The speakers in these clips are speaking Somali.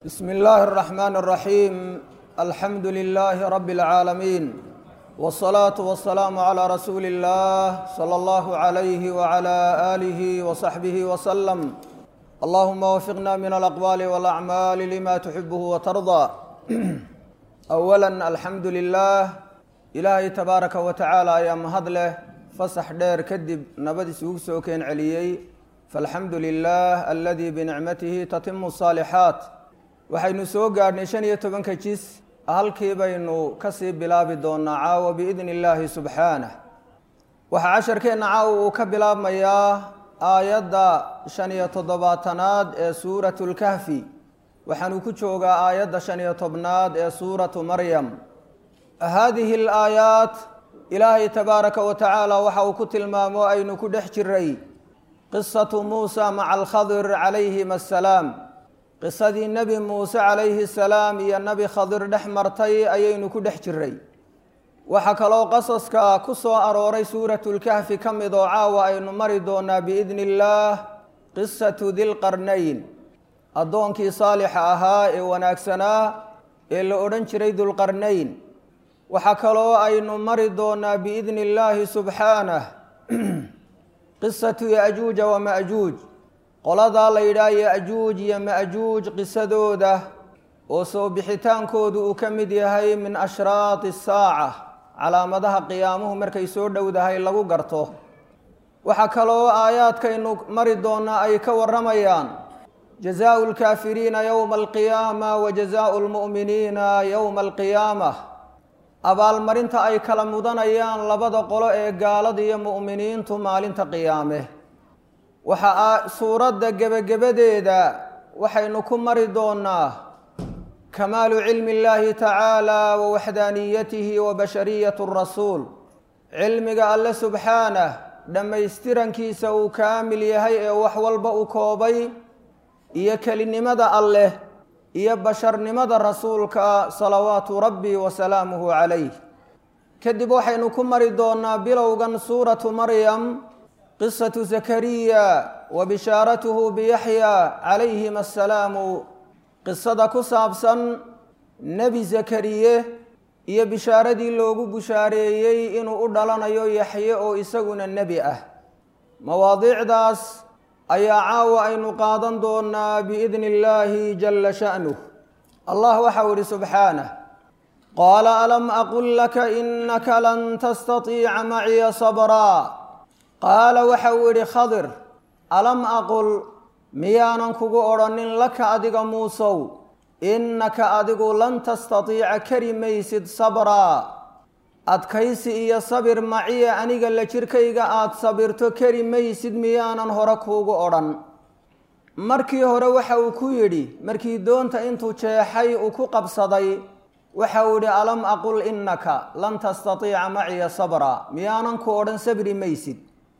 بسم الله الرحمن الرحيم الحمد لله رب العالمين والصلاة والسلام على رسول الله صلى الله عليه وعلى آله وصحبه وسلم اللهم وفقنا من الأقوال والأعمال لما تحبه وترضى أولا الحمد لله إلهي تبارك وتعالى يا مهدله فصح دير كدب نبدي سوق سوكين عليي فالحمد لله الذي بنعمته تتم الصالحات waxaynu soo gaadhnay shan iyo tobanka jis halkii baynu kasii bilaabi doonaa caawa biidni illaahi subxaanah waxaa casharkeenna caawa uu ka bilaabmayaa aayadda shan iyo toddobaatanaad ee suuratu lkahfi waxaanu ku joogaa aayadda shan iyo tobnaad ee suuratu maryam haadihi alaayaat ilaahay tabaaraka wa tacaala waxa uu ku tilmaamo aynu ku dhex jiray qisatu muusa maca alkhadir calayhim assalaam qisadii nebi muuse calayhi salaam iyo nebi khadir dhex martay ayaynu ku dhex jiray waxaa kaloo qasaska ku soo arooray suuratulkahfi ka mid oo caawa aynu mari doonaa biidni illaah qisatu dilqarnayn addoonkii saalixa ahaa ee wanaagsanaa ee la odhan jiray dulqarnayn waxaa kaloo aynu mari doonaa biidni illaahi subxaanah qisatu yajuuja wamajuuj qoladaa la yidhaah ya-juuj iyo ma-juuj qisadooda oo soo bixitaankoodu uu ka mid yahay min ashraati asaaca calaamadaha qiyaamuhu markay soo dhowdahay lagu garto waxaa kaloo aayaadkaynu mari doonaa ay ka warramayaan jazaau lkaafiriina yowma alqiyaama wa jazaau lmu'miniina yowma alqiyaama abaalmarinta ay kala mudanayaan labada qolo ee gaalada iyo mu'miniintu maalinta qiyaame waxaa suuradda gebagabadeeda waxaynu ku mari doonaa kamaalu cilmi اllaahi tacaala wa waxdaaniyatihi wa bashariyat rasuul cilmiga alle subxaanah dhammaystirankiisa uu kaamil yahay ee wax walba u koobay iyo kelinimada alleh iyo basharnimada rasuulka salawaatu rabbi wa salaamuhu calayh kadib waxaynu ku mari doonaa bilowgan suuratu maryam qisatu zakariya wa bishaaratuhu biyaxya calayhim assalaamu qisada ku saabsan nebi zakariye iyo bishaaradii loogu bushaareeyey inuu u dhalanayo yaxye oo isaguna nebi ah mawaadiicdaas ayaa caawa aynu qaadan doonaa biidni illaahi jalla sha'nuh allah waxau ihi subxaanah qaala alam aqul laka inaka lan tastatiica maciya sabraa qaala waxa uu yidhi khadir alam aqul miyaanan kugu odhanin laka adiga muusow innaka adigu lan tastatiica kari maysid sabraa adkaysi iyo sabir maciya aniga la jirkayga aada sabirto kari maysid miyaanan hore kuugu odhan markii hore waxa uu ku yidhi markii doonta intuu jeexay uu ku qabsaday waxa uu yidhi alam aqul innaka lan tastatiica maciya sabraa miyaanan ku odhan sabri maysid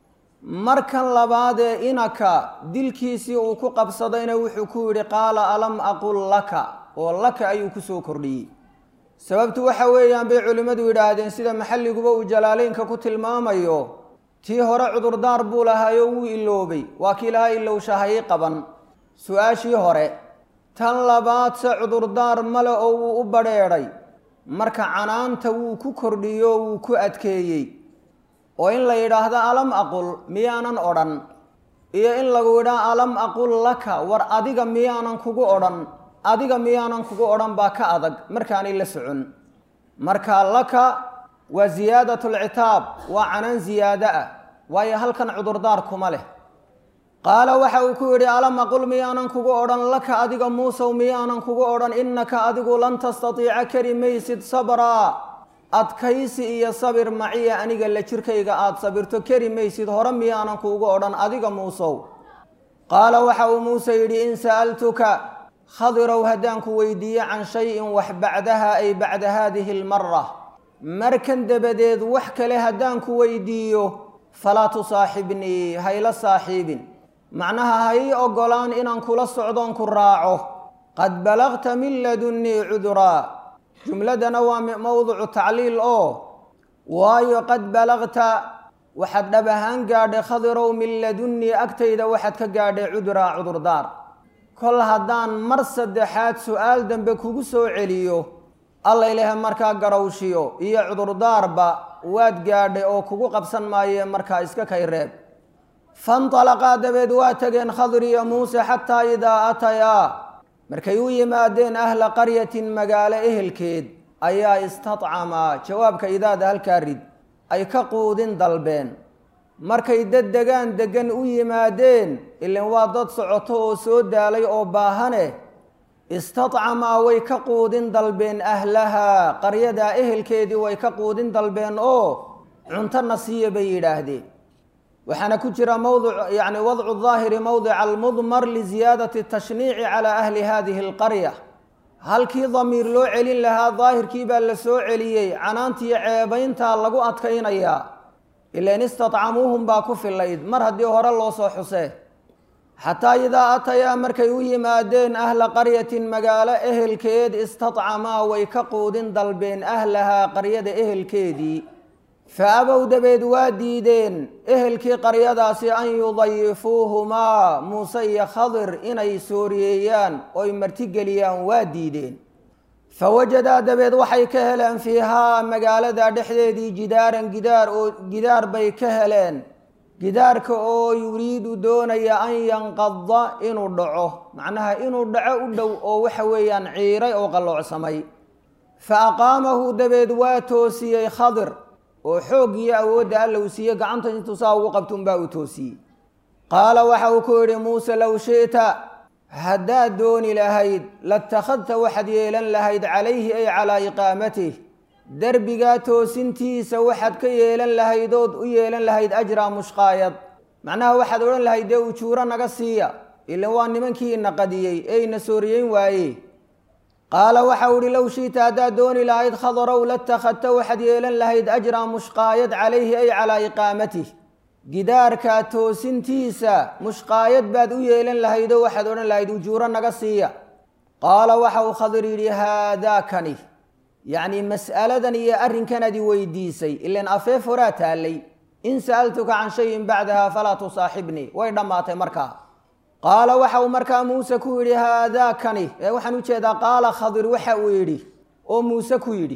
markan labaadee inaka dilkiisii uu ku qabsadayna wuxuu ku yidhi qaala alam aqul laka oo laka ayuu ku soo kordhiyey sababtu waxa weeyaan bay culimmadu yidhaahdeen sida maxalliguba uu jalaaleynka ku tilmaamayo tii hore cudurdaar buu lahaayo wuu iloobay waa kii lahaa ilowshahayay qaban su-aashii hore tan labaadse cudurdaar male oo wuu u badrheedhay marka canaanta wuu ku kordhiyo wuu ku adkeeyey oo in la yidhaahdo alam aqul miyaanan odhan iyo in lagu yidhaah alam aqul laka war adiga miyaanan kugu odhan adiga miyaanan kugu odhan baa ka adag markaanay la socon marka laka waa ziyaadat lcitaab waa canaan ziyaado ah waayo halkan cudurdaar kuma leh qaala waxa uu ku yidhi alam aqul miyaanan kugu odhan laka adiga muusow miyaanan kugu odhan innaka adigu lan tastatiica kari maysid sabraa adkaysi iyo sabir maciya aniga la jirkayga aada sabirto keri maysid hore miyaanan kuugu odhan adiga muusow qaala waxa uu muuse yidhi in sa'altuka khadirow haddaan ku weydiiye can shayin wax bacdaha ay bacda haadihi almara markan dabadeed wax kale haddaan ku weydiiyo falaa tusaaxibnii hayla saaxiibin macnaha ha ii ogolaan inaan kula socdoon ku raaco qad balagta min ladunnii cuduraa jumladana waa mowducu tacliil oo waayo qad balagta waxaad dhab ahaan gaadhay khadirow min ladunnii agtayda waxaad ka gaadhay cuduraa cudurdaar kol haddaan mar saddexaad su-aal dambe kugu soo celiyo alla ilaah markaa garowshiyo iyo cudurdaarba waad gaadhay oo kugu qabsan maayee markaa iska kay reeb fantalaqaa dabeed waa tageen khadir iyo muuse xataa idaa atayaa markay u yimaadeen ahla qaryatin magaalo ehelkeed ayaa istadcamaa jawaabka idaada halkaa rid ay ka quudin dalbeen markay dad degaan degan u yimaadeen ilan waa dad socoto oo soo daalay oo baahane istadcamaa way ka quudin dalbeen ahlahaa qaryadaa ehelkeedii way ka quudin dalbeen oo cuntona siiya bay yidhaahdeen waxaana ku jira mawduc yani wadcu daahiri mowdica almudmar liziyaadati tashniici calaa ahli hadihi alqarya halkii damiir loo celin lahaa daahirkii baa la soo celiyey canaantiiyo ceebayntaa lagu adkaynayaa ilan istadcamuuhum baa ku filayd mar haddii hore loo soo xusee xataa idaa atayaa markay u yimaadeen ahla qaryatin magaalo ehelkeed istadcamaa way ka quudin dalbeen ahlahaa qaryada ehelkeedii fa abow dabeed waa diideen ehelkii qaryadaasi an yudayifuuhumaa muuse iyo khadir inay sooriyeeyaan oy martigeliyaan waa diideen fa wajadaa dabeed waxay ka heleen fiihaa magaalada dhexdeedii jidaaran gidaar oo gidaar bay ka heleen gidaarka oo yuriidu doonaya an yanqada inuu dhaco macnaha inuu dhaco u dhow oo waxa weeyaan ciiray oo qalloocsamay fa aqaamahu dabeed waa toosiyey khadir oo xooggiyo awoodda alla uu siiye gacanta intuu saa ugu qabtuunbaa uu toosiyey qaala waxa uu ku yidhi muuse low shi'ta haddaad dooni lahayd latakhadta waxaad yeelan lahayd calayhi ay calaa iqaamatih derbigaa toosintiisa waxaad ka yeelan lahayd ood u yeelan lahayd ajraa mushqaayad macnaha waxaad odhan lahayd dee ujuuro naga siiya ilan waa nimankii ina qadiyey ee ina sooriyeyn waaye qaala waxau ihi low shi'ta haddaad dooni lahayd khadarow latakhadta waxaad yeelan lahayd ajraa mushqaayad calayhi ay calaa iqaamatih gidaarkaa toosintiisa mushqaayad baad u yeelan lahaydoo waxaad odhan lahayd ujuuro naga siiya qaala waxa uu khadir yidhi haadaakani yacni mas'aladan iyo arrinkanadi weydiisay ilan afeef horaa taallay in sa'altuka can shayin bacdaha falaa tusaaxibnii way dhammaatay markaa qaala waxa uu markaa muuse ku yidhi haadaakani ee waxaan u jeedaa qaala khadir waxa uu yidhi oo muuse ku yidhi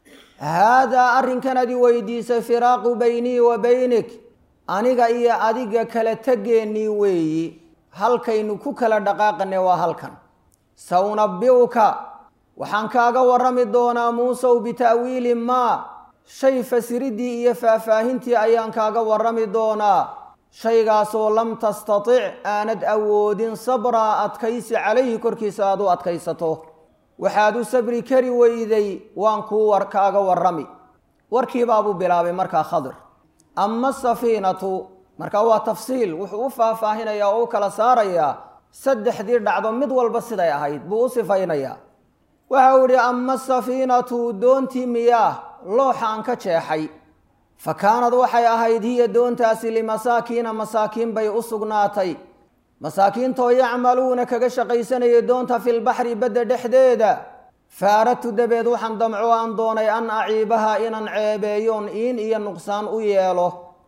haadaa arrinkanadi weydiisay firaaqu baynii wa baynik aniga iyo adiga kala tegeennii weeyi halkaynu ku kala dhaqaaqane waa halkan saunabbi'uka waxaan kaaga warrami doonaa muusow bita'wiili maa shay fasiriddii iyo faahfaahintii ayaan kaaga warrami doonaa shaygaasoo lam tastatic aanad awoodin sabraa adkaysi calayhi korkiisa aad u adkaysato waxaad u sabri kari weyday waan kuu war kaaga warrami warkiibaabuu bilaabay markaa khadir ama asafiinatu markaa waa tafsiil wuxuu u faahfaahinayaa oo u kala saarayaa saddexdii dhacdo mid walba siday ahayd buu u sifaynayaa waxa uu idhi ama asafiinatu doontii miyaah looxa aan ka jeexay fa kaanad waxay ahayd hiya doontaasi limasaakiina masaakiin bay u sugnaatay masaakiintoo yacmaluuna kaga shaqaysanayay doonta filbaxri badda dhexdeeda fa aradtu dabeed waxaan damco aan doonay an aciibaha inaan ceebeeyoon iin iyo nuqsaan u yeelo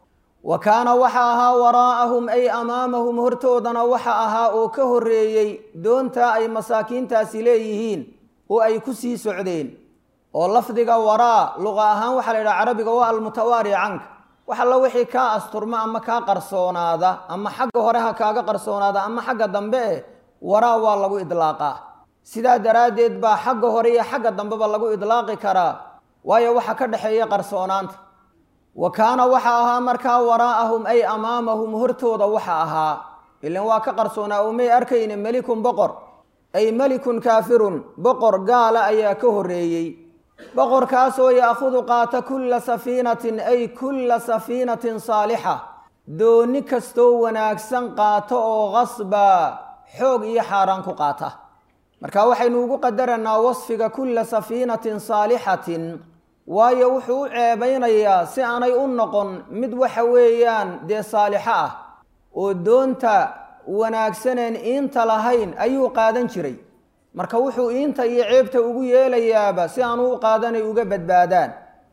wa kaana waxa ahaa waraa'ahum ay amaamahum hortoodana waxa ahaa oo ka horreeyey doontaa ay masaakiintaasi leeyihiin oo ay ku sii socdeen oo lafdiga waraa luqa ahaan waxaa la yidhaha carabiga waa almutawaari canka wax alla wixii kaa asturma ama kaa qarsoonaada ama xagga hore ha kaaga qarsoonaada ama xagga dambe eh waraa waa lagu idlaaqaa sidaa daraaddeed baa xagga hore iyo xagga dambeba lagu idlaaqi karaa waayo waxa ka dhexeeya qarsoonaanta wa kaana waxa ahaa markaa waraa'ahum ay amaamahum hortooda waxa ahaa ilan waa ka qarsoonaa oo may arkayne melikun boqor ay melikun kaafirun boqor gaala ayaa ka horreeyey boqorkaasoo ya'khudu qaata kulla safiinatin ay kulla safiinatin saalixa dooni kastoo wanaagsan qaato oo qasba xoog iyo xaaraan ku qaata marka waxaynu ugu qadaranaa wasfiga kulla safiinatin saalixatin waayo wuxuu u ceebaynayaa si aanay u noqon mid waxa weeyaan dee saalixo ah oo doonta wanaagsaneen iinta lahayn ayuu qaadan jiray marka wuxuu iinta iyo ceebta ugu yeelayaaba si aanu u qaadanay uga badbaadaan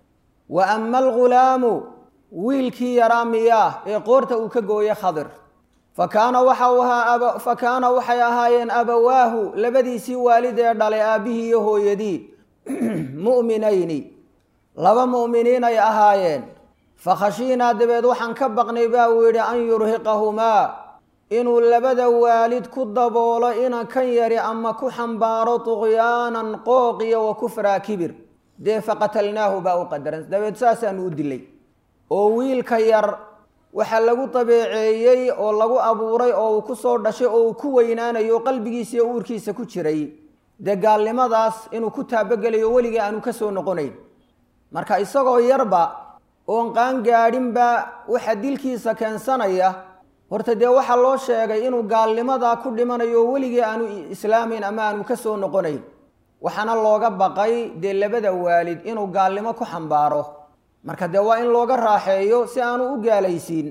wa ama algulaamu wiilkii yaraa miyaah ee qoorta uu ka gooye khadir fa kaana waxa uu ahaa fa kaana waxay ahaayeen abawaahu labadiisii waalid ee dhalay aabbihii iyo hooyadii mu'minayni laba mu'miniin ay ahaayeen fa khashiinaa dabeed waxaan ka baqnay baa uu yidhi an yurhiqahumaa inuu labada waalid ku daboolo inan kan yari ama ku xambaaro tuqyaanan qooq iyo wa kufraa kibir dee faqatalnaahu baa u qadaran dabeed saasaanu u dilay oo wiilka yar waxaa lagu dabeeceeyey oo lagu abuuray oo uu ku soo dhashay oo uu ku weynaanayo qalbigiisa iyo uurkiisa ku jiray dee gaalnimadaas inuu ku taabogelayo weligii aanu ka soo noqonayn marka isagoo yarba oon qaan gaadhinba waxa dilkiisa keensanaya horta dee waxaa loo sheegay inuu gaalnimadaa ku dhimanayo weligii aanu islaamayn ama aanu ka soo noqonayn waxaana looga baqay dee labada waalid inuu gaalnimo ku xambaaro marka dee waa in looga raaxeeyo si aanu u gaalaysiin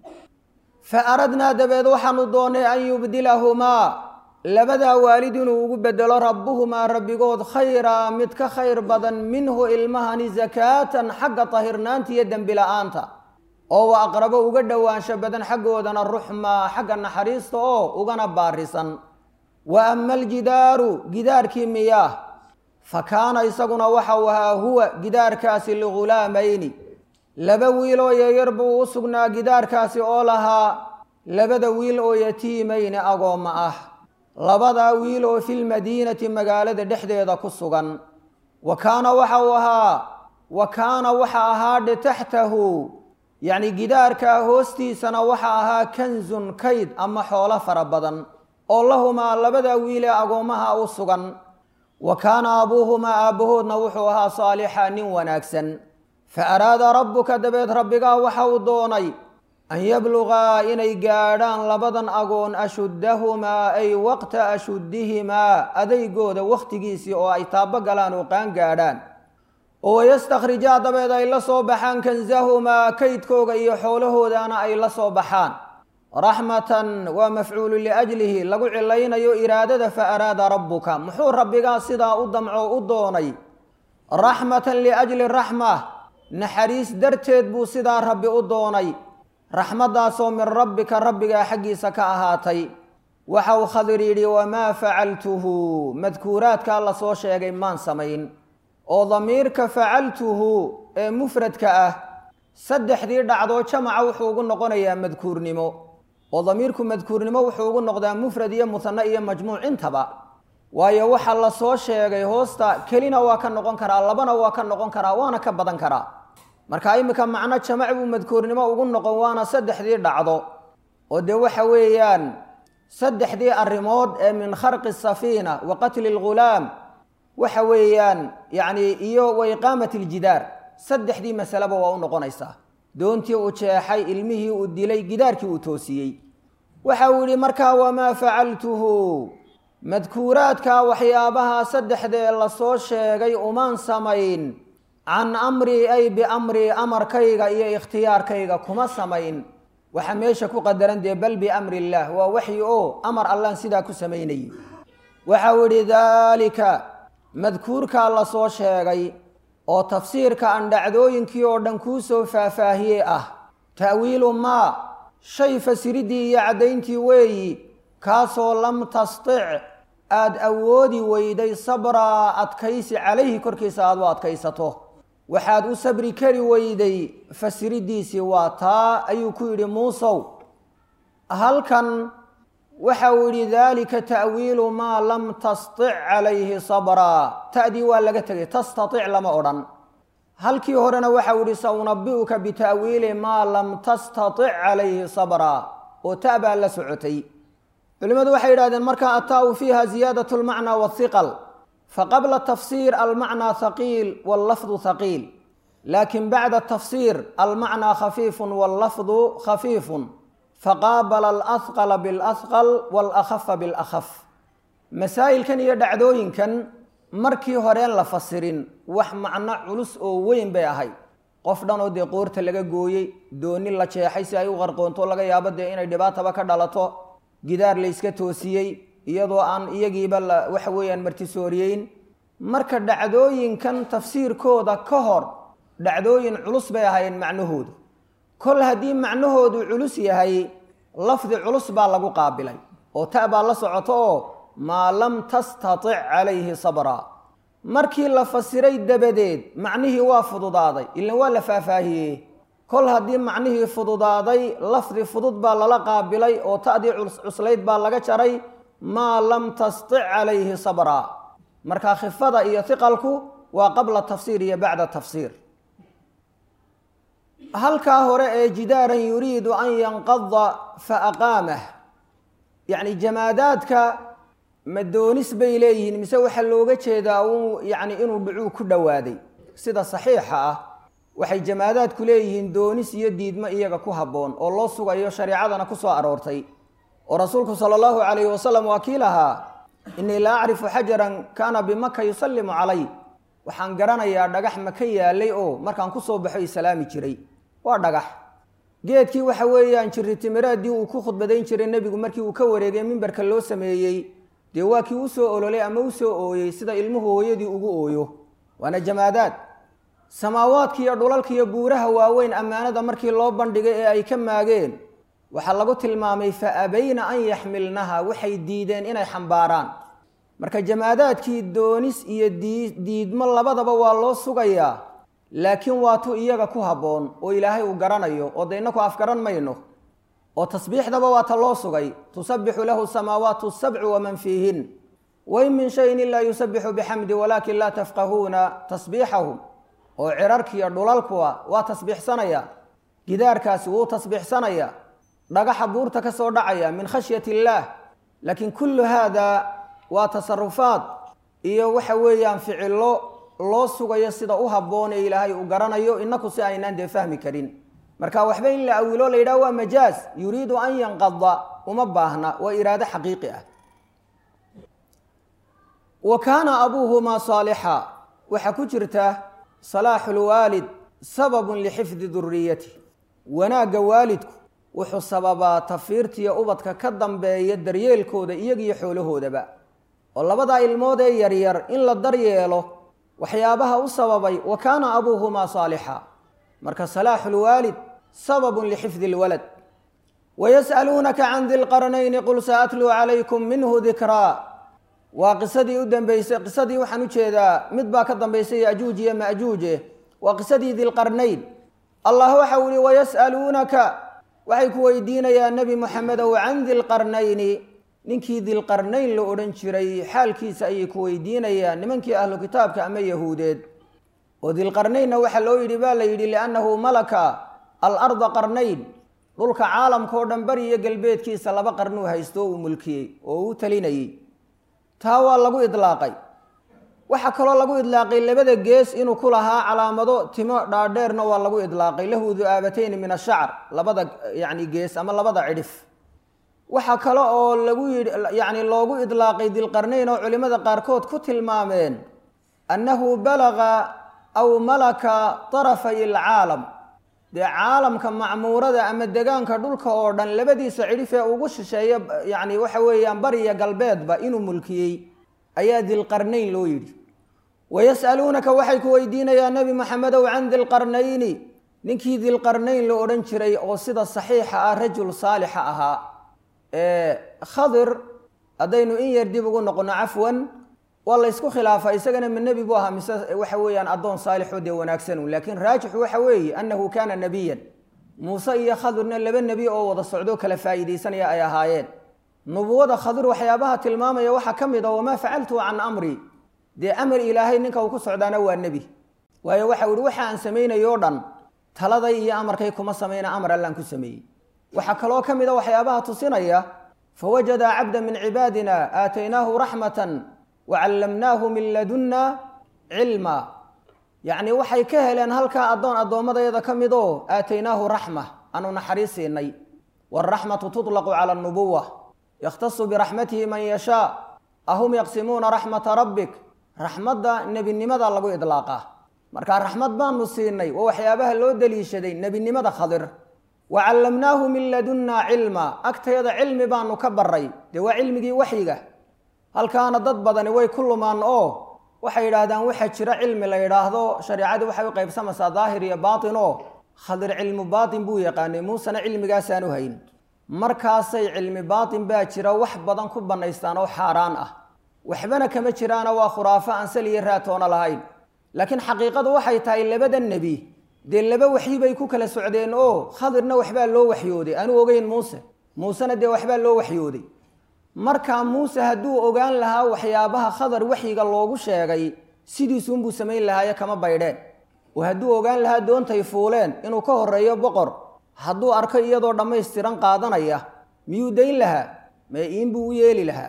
fa aradnaa dabeed waxaanu doonnay an yubdilahumaa labadaa waalid inuu ugu bedelo rabbuhumaa rabbigood khayraa mid ka khayr badan minhu ilmahani sakaatan xagga tahirnaanta iyo dembi la-aanta oo wa aqrabo uga dhowaansho badan xaggoodana ruxmaa xagga naxariista oo ugana baarisan wa ama aljidaaru gidaarkii miyaah fa kaana isaguna waxa uu ahaa huwa gidaarkaasi ligulaamayni laba wiil oo yaryar buu u sugnaa gidaarkaasi oo lahaa labada wiil oo yatiimayni agoomma ah labadaa wiil oo filmadiinati magaalada dhexdeeda ku sugan wa kaana waxa uu ahaa wa kaana waxa ahaadhe taxtahu yacni gidaarkaa hoostiisana waxa ahaa kanzun kayd ama xoolo fara badan oo lahumaa labada wiil ee agoommaha u sugan wa kaana abuuhumaa aabbahoodna wuxuu ahaa saalixa nin wanaagsan fa araada rabbuka dabeed rabbigaa waxa uu doonay an yablugaa inay gaadhaan labadan agoon ashuddahumaa ay waqta ashuddihimaa adeygooda wakhtigiisii oo ay taabo galaan oo qaan gaadhaan oo wayastakhrijaa dabeed ay la soo baxaan kansahumaa kaydkooga iyo xoolahoodana ay la soo baxaan raxmatan waa mafcuulu liajlihi lagu cilaynayo iraadada fa araada rabbuka muxuu rabbigaa sidaa u damco u doonay raxmatan liajli raxma naxariis darteed buu sidaa rabbi u doonay raxmaddaasoo min rabbika rabbigaa xaggiisa ka ahaatay waxa uu khadir yidhi wamaa facaltuhu madkuuraadkaa la soo sheegay maan samayn oo damiirka facaltuhu ee mufradka ah saddexdii dhacdoo jamaca wuxuu ugu noqonayaa madkuurnimo oo damiirku madkuurnimo wuxuu ugu noqdaa mufrad iyo muhane iyo majmuuc intaba waayo waxa la soo sheegay hoosta kelina waa ka noqon karaa labana waa ka noqon karaa waana ka badan karaa marka iminka macno jamac buu madkuurnimo ugu noqon waana saddexdii dhacdo oo dee waxa weeyaan saddexdii arrimood ee min kharqi safiina wa qatli lghulaam waxa weeyaan yacni iyo wa iqaamati aljidaar saddexdii masaleba waa u noqonaysaa doontii uu jeexay ilmihii uu dilay gidaarkii uu toosiyey waxa uu yidhi markaa wamaa facaltuhu madkuuraadka waxyaabaha saddexdee lasoo sheegay umaan samayn can amrii ay biamrii amarkayga iyo ikhtiyaarkayga kuma samayn waxa meesha ku qadaran dee bal biamri illaah waa waxyi oo amar allaan sidaa ku samaynayay waxa uu yidhi daalika madkuurkaa lasoo sheegay oo tafsiirka aan dhacdooyinkii oo dhan kuu soo faahfaahiyey ah ta'wiilu maa shay fasiriddii iyo caddayntii weeyi kaasoo lam tastic aada awoodi weyday sabraa adkaysi calayhi korkiisa aada u adkaysato waxaad u sabri kari weyday fasiriddiisii waa taa ayuu ku yidhi muusow halkan waxa uu yidhi daalika ta'wiilu maa lam tastic calayhi sabraa ta'dii waa laga tegay tastatic lama odhan halkii horena waxau yihi saunabi'uka bita'wiili maa lam tastatic calayhi sabraa oo ta baa la socotay culimmadu waxay yidhahdeen markaa ataa-u fiiha ziyaadat lmacnaa wahiqal faqabla tafsiir almacnaa haqiil wallafdu haqiil laakin bacda tafsiir almacnaa khafiifun wallafdu khafiifun faqaabala alahqala bilahqal waalakhafa bilakhaf masaa'ilkan iyo dhacdooyinkan markii horeen la fasirin wax macno culus oo weyn bay ahayd qof dhan oo dee qoorta laga gooyey dooni la jeexay si ay u qarqoonto laga yaabo dee inay dhibaataba ka dhalato gidaar la yska toosiyey iyadoo aan iyagiiba la waxa weeyaan martisooriyeyn marka dhacdooyinkan tafsiirkooda ka hor dhacdooyin culus bay ahaayeen macnahoodu kol haddii macnahoodu culus yahay lafdi culus baa lagu qaabilay oo ta baa la socoto oo maa lam tastatic calayhi sabraa markii la fasiray dabadeed macnihii waa fududaaday ilan waa la faahfaahiyey kol haddii macnihii fududaaday lafdi fudud baa lala qaabilay oo ta'dii cuslayd baa laga jaray maa lam tastic calayhi sabraa markaa khifada iyo hiqalku waa qabla tafsiir iyo bacda tafsiir halkaa hore ee jidaaran yuriidu an yanqada fa aqaamah yacni jamaadaadka ma doonis bay leeyihiin mise waxaa looga jeedaa uu yacni inuu dhicuu ku dhowaaday sida saxiixa ah waxay jamaadaadku leeyihiin doonis iyo diidmo iyaga ku habboon oo loo sugayo shareecadana ku soo aroortay oo rasuulku sala allahu calayhi wasalam waa kii lahaa innii la acrifu xajaran kaana bimaka yusallimu calay waxaan garanayaa dhagax maka yaalay oo markaan kusoo baxo i salaami jiray waa dhagax geedkii waxa weeyaan jirritimireeddii uu ku khudbadayn jiray nebigu markii uu ka wareegay mimbarka loo sameeyey dee waa kii usoo ololay ama usoo ooyey sida ilmuhu hooyadii ugu ooyo waana jamaadaad samaawaadka iyo dhulalka iyo buuraha waaweyn ammaanada markii loo bandhigay ee ay ka maageen waxaa lagu tilmaamay fa abayna an yaxmilnaha waxay diideen inay xambaaraan marka jamaadaadkii doonis iyo diidmo labadaba waa loo sugayaa laakiin waa tu iyaga ku habboon oo ilaahay uu garanayo oo de innaku afgaran mayno oo tasbiixdaba waa ta loo sugay tusabbixu lahu samaawaatu sabcu waman fiihin wain min shayin ilaa yusabixu bixamdi walaakin laa tafqahuuna tasbiixahum oo cirarkiiyo dhulalkuwa waa tasbiixsanaya gidaarkaasi wuu tasbiixsanaya dhagaxa buurta ka soo dhacaya min khashyati illaah laakiin kullu haada waa tasarufaad iyo waxa weeyaan ficillo loo sugayo sida u habboon ee ilaahay uu garanayo inaku si aynaan dee fahmi karin marka waxba in la awilo la yidhaha waa majaaz yuriidu an yanqada uma baahna waa iraado xaqiiqi ah wa kaana abuuhumaa saalixa waxaa ku jirta salaaxu lwaalid sababun lixifdi duriyati wanaagga waalidku wuxuu sababaa tafiirtiyo ubadka ka dambeeya daryeelkooda iyagiyo xoolahoodaba oo labadaa ilmood ee yaryar in la daryeelo waxyaabaha u sababay wa kaana abuuhumaa saalixa marka salaaxu lwaalid sababun lixifdi lwalad wayas'aluunaka can di lqarnayni qul saatluu calaykum minhu dikraa waa qisadii u dambeysay qisadii waxaan u jeedaa mid baa ka dambaysay yajuuj iyo majuuje waa qisadii dilqarnayn allah waxa u yihi wayas'aluunaka waxay ku weydiinayaan nebi moxamedow can dilqarnayni ninkii dilqarnayn la odhan jiray xaalkiisa ayay ku weydiinayaan nimankii ahlu kitaabka ama yahuudeed oo dilqarnaynna waxaa loo yidhi baa la yidhi liannahu malaka alarda qarnayn dhulka caalamka oo dhan bari iyo galbeedkiisa laba qarnuu haysto uu mulkiyey oo uu talinayey taa waa lagu idlaaqay waxaa kaloo lagu idlaaqay labada gees inuu ku lahaa calaamado timo dhaadheerna waa lagu idlaaqay lahu du'aabatayni min ashacr labada yacni gees ama labada cidhif waxaa kale oo lagu yidhi yacni loogu idlaaqay dilqarnayn oo culimmada qaarkood ku tilmaameen annahu balaga aw malaka tarafay alcaalam dee caalamka macmuurada ama degaanka dhulka oo dhan labadiisa cidhif ee ugu shisheeya yacni waxa weeyaan bariya galbeedba inuu mulkiyey ayaa dilqarnayn loo yidhi wayas'aluunaka waxay ku weydiinayaan nebi maxamedow can dilqarnayni ninkii dilqarnayn la odhan jiray oo sida saxiixa ah rajul saalixa ahaa khadir haddaynu in yar dib ugu noqono cafwan waa la ysku khilaafa isagana ma nebi buu ahaa mise waxa weeyaan addoon saalixoo dee wanaagsan laakiin raajixu waxa weeye annahu kaana nebiyan muuse iyo khadirna laba nebi oo wada socdoo kala faa'iidaysanaya ay ahaayeen nubuwada khadir waxyaabaha tilmaamaya waxaa ka mid a wamaa facaltu can amri dee amar ilaahay ninka uu ku socdaana waa nebi waayo waxa uhi waxa aan samaynayoo dhan taladay iyo amarkay kuma samayna amar allaan ku sameeyey waxaa kaloo ka mid a waxyaabaha tusinaya fawajada cabda min cibaadina aataynaahu raxmatan wacallamnaahu min ladunna cilma yacni waxay ka heleen halkaa addoon addoommadayada ka mid oo aataynaahu raxma aanu naxariis siinay waalraxmatu tuطlaqu cala anubuwa yakhtasu biraxmatihi man yashaa ahum yaqsimuuna raxmata rabbik raxmadda nebinimada lagu idlaaqaa marka raxmad baanu siinay waa waxyaabaha loo daliishaday nebinimada khadir wa callamnaahu min ladunna cilma agtayada cilmi baanu ka baray dee waa cilmigii waxyiga halkaana dad badani way ku lumaan oo waxay yidhaahdaan waxaa jira cilmi la yidhaahdo shareecadii waxay u qaybsamaysaa daahir iyo baatin oo khadir cilmu baatin buu yaqaanay muusena cilmigaasaanu hayn markaasay cilmi baatin baa jira wax badan ku bannaystaan oo xaaraan ah waxbana kama jiraana waa khuraafo aan sal iyo raatoona lahayn laakiin xaqiiqadu waxay tahay labada nebi dee laba waxyi bay ku kala socdeen oo khadirna waxbaa loo waxyooday aanu ogeyn muuse muusena dee waxbaa loo waxyooday markaa muuse hadduu ogaan lahaa waxyaabaha khadar waxyiga loogu sheegay sidiisuunbuu samayn lahaaye kama baydheen oo hadduu ogaan lahaa doontay fuuleen inuu ka horeeyo boqor hadduu arko iyadoo dhammaystiran qaadanaya miyuu dayn lahaa mee iinbuu u yeeli lahaa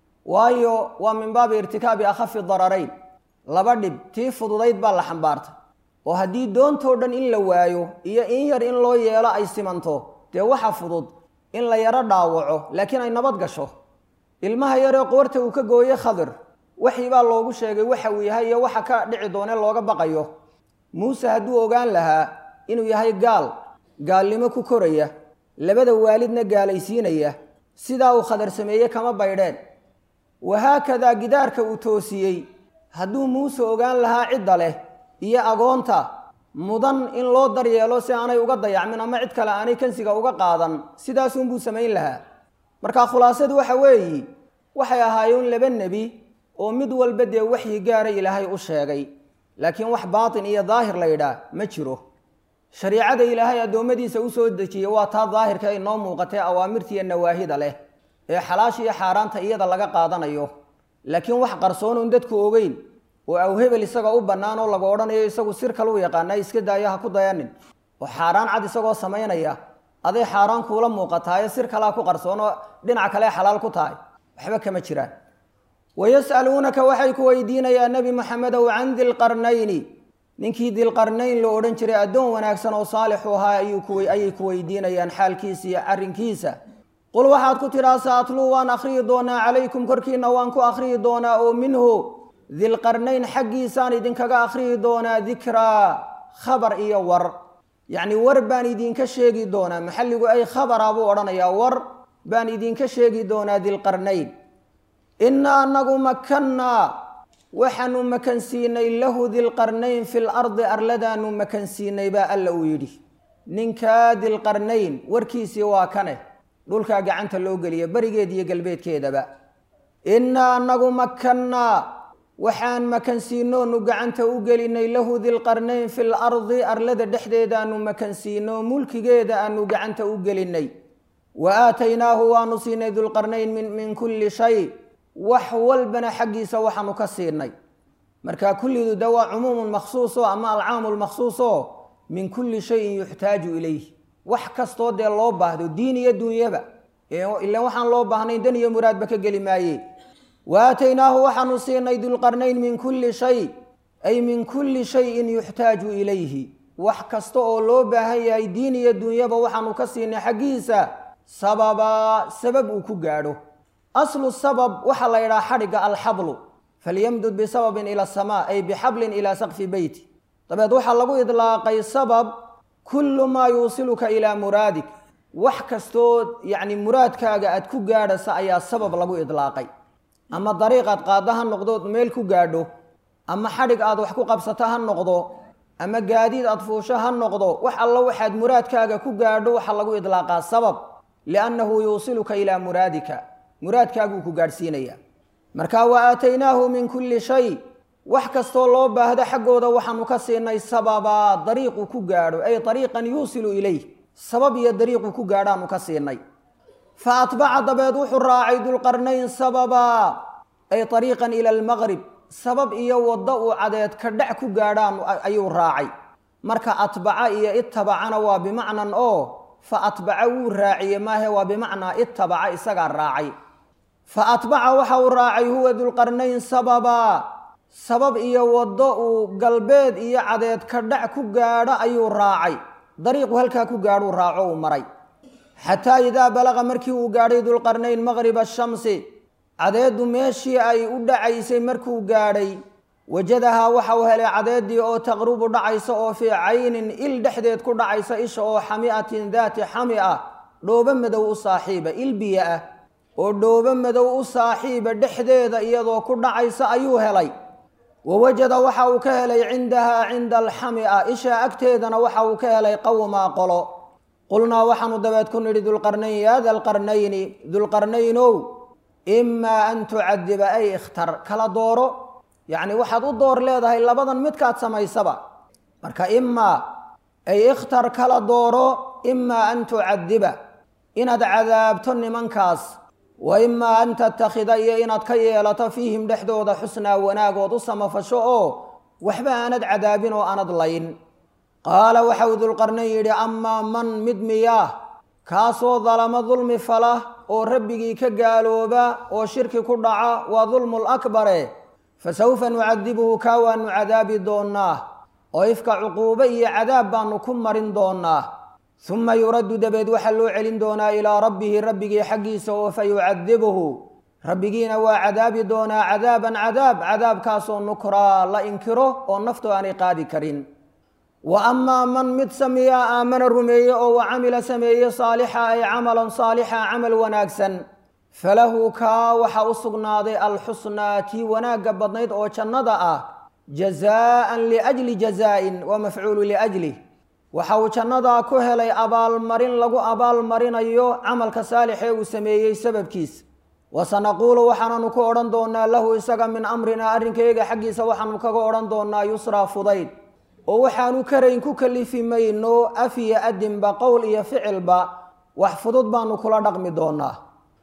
waayo waa min baabi irtikaabi akhafi dararayn laba dhib tii fududayd baa la xambaartay oo haddii doontoo dhan in la waayo iyo in yar in loo yeelo ay simanto dee waxa fudud in la yaro dhaawaco laakiin ay nabad gasho ilmaha yaree qoorta uu ka gooye khadir waxii baa loogu sheegay waxa uu yahay iyo waxa ka dhici doone looga baqayo muuse hadduu ogaan lahaa inuu yahay gaal gaalnimo ku koraya labada waalidna gaalaysiinaya sidaa uu khadar sameeye kama baydheen wahaakadaa gidaarka uu toosiyey hadduu muuse ogaan lahaa cidda leh iyo agoonta mudan in loo daryeelo si aanay uga dayacmin ama cid kale aanay kansiga uga qaadan sidaasunbuu samayn lahaa marka khulaasadu waxa weeyi waxay ahaayeen laba nebi oo mid walba dee waxyi gaara ilaahay u sheegay laakiin wax baatin iyo daahir la yidhaah ma jiro shariicada ilaahay addoommadiisa u soo dejiyey waa taa daahirka ay noo muuqatee awaamirtiiyo nawaahida leh ee xalaasha iyo xaaraanta iyada laga qaadanayo laakiin wax qarsoonuun dadku ogeyn oo aw hebel isagoo u bannaan oo lagu odhanayo isagu sir kale u yaqaana iska daayo ha ku dayanin oo xaaraan cad isagoo samaynaya aday xaaraan kuula muuqataayo sir kalea ku qarsoon oo dhinac kale xalaal ku tahay waxba kama jiraan wayas'aluunaka waxay ku weydiinayaa nebi maxamedow can dilqarnayni ninkii dilqarnayn la odhan jiray addoon wanaagsan oo saalixu ahaa ayay ku weydiinayaan xaalkiisa iyo arrinkiisa qul waxaad ku tidhaa sa atluu waan akhriyi doonaa calaykum korkiina waan ku akhriyi doonaa oo minhu dilqarnayn xaggiisaan idinkaga akhriyi doonaa dikraa khabar iyo war yacni war baan idinka sheegi doonaa maxalligu ay khabara buu odhanayaa war baan idinka sheegi doonaa dilqarnayn innaa anagu makannaa waxaanu makansiinay lahu dilqarnayn fi lardi arladaanu makansiinay baa alla uu yidhi ninkaa dilqarnayn warkiisii waa kane dhulkaa gacanta loo geliya berigeed iyo galbeedkeedaba innaa anagu makannaa waxaan makansiinoonu gacanta u gelinay lahu dilqarnayn fi lardi arlada dhexdeedaanu makansiino mulkigeeda aanu gacanta u gelinay wa aataynaahu waanu siinay dulqarnayn min kulli shay wax walbana xaggiisa waxaanu ka siinay marka kullidu de waa cumuumun makhsuuso ama alcaamu lmakhsuuso min kulli shayin yuxtaaju ilayh wax kastoo dee loo baahdo diin iyo dunyaba ilan waxaan loo baahnayn dan iyo muraadba ka geli maaye wa aataynaahu waxaanu siinay dulqarnayn min kulli shay ay min kulli shayin yuxtaaju ilayhi wax kasta oo loo baahan yahay diin iyo dunyaba waxaanu ka siinay xaggiisa sababaa sabab uu ku gaadho aslu sabab waxaa la yidhaha xadhigga alxablu falyamdud bisababin ila asamaa ay bixablin ilaa saqfi beyti dabeed waxaa lagu idlaaqay sabab kullu maa yuusiluka ilaa muraadik wax kastoo yacni muraadkaaga aad ku gaadhasa ayaa sabab lagu idlaaqay ama dariiqaad qaadda ha noqdood meel ku gaadho ama xadhig aad wax ku qabsato ha noqdo ama gaadiid aad fuusho ha noqdo wax alla waxaad muraadkaaga ku gaadho waxaa lagu idlaaqaa sabab liannahu yuusiluka ilaa muraadika muraadkaaguu ku gaadhsiinaya marka wa aataynaahu min kulli shay wax kastoo loo baahdo xaggooda waxaanu ka siinay sababaa dariiqu ku gaadho ay dariiqan yuusilu ilayh sabab iyo dariiqu ku gaadhaanu ka siinay fa atbaca dabeed wuxuu raacay dulqarnayn sababaa ay dariiqan ila almaqrib sabab iyo waddo uu cadeed ka dhac ku gaadhaan ayuu raacay marka atbaca iyo ittabacana waa bimacnan oo fa atbaca wuu raaciye maahe waa bimacnaa ittabaca isagaa raacay fa atbaca waxa uu raacay huwa dulqarnayn sababaa sabab iyo waddo uu galbeed iyo cadeed ka dhac ku gaadho ayuu raacay dariiqu halkaa ku gaadhuu raaco uu maray xataa idaa balaqa markii uu gaadhay dulqarnayn maqriba ashamsi cadeeddu meeshii ay u dhacaysay markuu gaadhay wajadahaa waxa uu helay cadeeddii oo taqrubu dhacaysa oo fii caynin il dhexdeed ku dhacaysa isha oo xami'atin daati xami ah dhoobo madow u saaxiiba il biyo ah oo dhoobo madow u saaxiiba dhexdeeda iyadoo ku dhacaysa ayuu helay wa wajada waxa uu ka helay cindahaa cinda alxami'a isha agteedana waxa uu ka helay qowmaa qolo qulnaa waxaanu dabeed ku nidhi dulqarnayn yaa dalqarnayni dulqarnaynow imaa an tucadiba ay ikhtar kala dooro yacni waxaad u door leedahay labadan midkaad samaysaba marka imaa ay ikhtar kala dooro imaa an tucadiba inaad cadaabto nimankaas wa imaa an tattakhida iyo inaad ka yeelato fiihim dhexdooda xusnaa wanaagood u samafasho oo waxba aanad cadaabin oo aanad layn qaala waxau dulqarnayn yidhi amaa man mid miyaa kaasoo dalamo dulmi fala oo rabbigii ka gaalooba oo shirki ku dhaca waa dulmul akbare fa sawfa nucadibuhu kaa waanu cadaabi doonnaa oo ifka cuquubo iyo cadaab baanu ku marin doonnaa suma yuraddu dabeed waxaa loo celin doonaa ilaa rabbihi rabbigii xaggiisa oo fa yucadibuhu rabbigiina waa cadaabi doonaa cadaaban cadaab cadaabkaasoo nukraa la inkiro oo naftu aanay qaadi karin wa amaa man mid samiyaa aamana rumeeye oo wa camila sameeye saalixa ay camalan saalixa camal wanaagsan falahu kaa waxaa u sugnaaday alxusnaa tii wanaagga badnayd oo jannada ah jazaaan liajli jazaa'in waa mafcuulu liajlih waxa uu jannadaa ku helay abaalmarin lagu abaalmarinayo camalka saalixee uu sameeyey sababkiis wasanaquulu waxaananu ku odhan doonaa lahu isaga min amrinaa arrinkayga xaggiisa waxaanu kaga odhan doonaa yusraa fudayd oo waxaanu karayn ku kalifi mayno af iyo adinba qowl iyo ficilba wax fudud baanu kula dhaqmi doonaa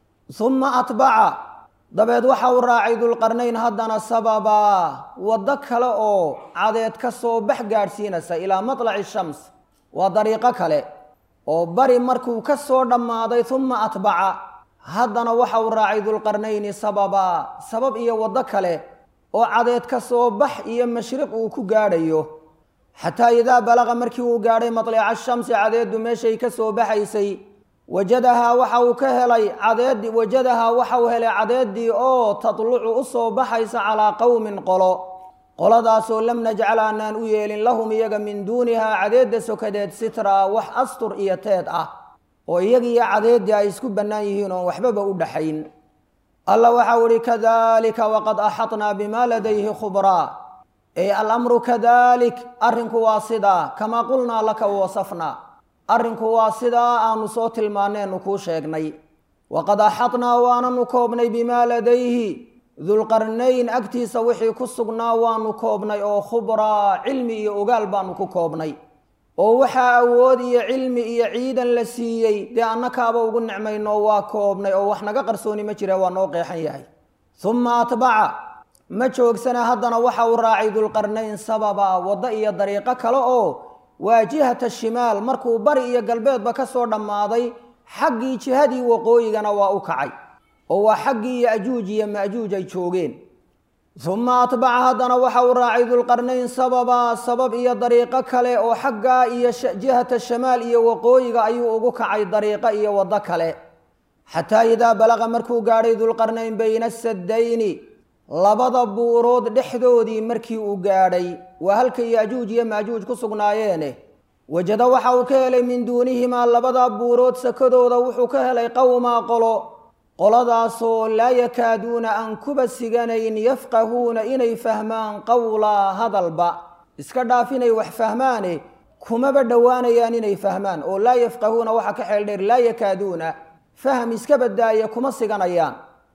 uma atbaca dabeed waxa uu raacay dulqarnayn haddana sababaa waddo kale oo cadeed ka soo bax gaadhsiinaysa ilaa matlaci shams waa dariiqo kale oo bari markuu ka soo dhammaaday uma atbaca haddana waxa uu raacay dulqarnayni sababaa sabab iyo waddo kale oo cadeed ka soo bax iyo mashriq uu ku gaadhayo xataa idaa balaqa markii uu gaadhay matlica shamsi cadeeddu meeshay ka soo baxaysay wajadahaa waxa uu ka helay cadeedi wajadahaa waxa uu helay cadeeddii oo tadlucu u soo baxaysa calaa qowmin qolo qoladaasoo lam najcal aanaan u yeelin lahum iyaga min duunihaa cadeedda sokadeed sitraa wax astur iyo teed ah oo iyagiiyo cadeeddii ay isku bannaan yihiin oon waxbaba u dhaxayn alla waxau ihi kadalika waqad axadnaa bima ladayhi khubraa ey alamru kadalik arrinku waa sidaa kamaa qulnaa laka wasafnaa arrinku waa sidaa aanu soo tilmaaneenu kuu sheegnay waqad axadnaa waananu koobnay bimaa ladayhi dulqarnayn agtiisa wixii ku sugnaa waanu koobnay oo khubraa cilmi iyo ogaal baanu ku koobnay oo waxaa awood iyo cilmi iyo ciidan la siiyey dee annakaaba ugu nicmayno waa koobnay oo wax naga qarsooni ma jira waa noo qeexan yahay uma atbaca ma joogsana haddana waxa uu raacay dulqarnayn sababa waddo iyo dariiqo kale oo waa jihata shimaal markuu bari iyo galbeedba ka soo dhammaaday xaggii jihadii waqooyigana waa u kacay oo waa xaggii yajuuj iyo majuuj ay joogeen uma atbaca haddana waxa uu raacay dulqarnayn sababa sabab iyo dariiqo kale oo xaggaa iyo jihata shamaal iyo waqooyiga ayuu ugu kacay dariiqo iyo waddo kale xataa idaa balaqa markuu gaadhay dulqarnayn bayna asadayni labada buurood dhexdoodii markii uu gaadhay waa halka yajuuj iyo maajuuj ku sugnaayeene wajada waxa uu ka helay min duunihimaa labada buurood sakadooda wuxuu ka helay qowmaa qolo qoladaasoo laa yakaaduuna aan kuba siganayn yafqahuuna inay fahmaan qowlaa hadalba iska dhaaf inay wax fahmaane kumaba dhowaanayaan inay fahmaan oo laa yafqahuuna waxa ka xeel dheer laa yakaaduuna faham iska badaaya kuma siganayaan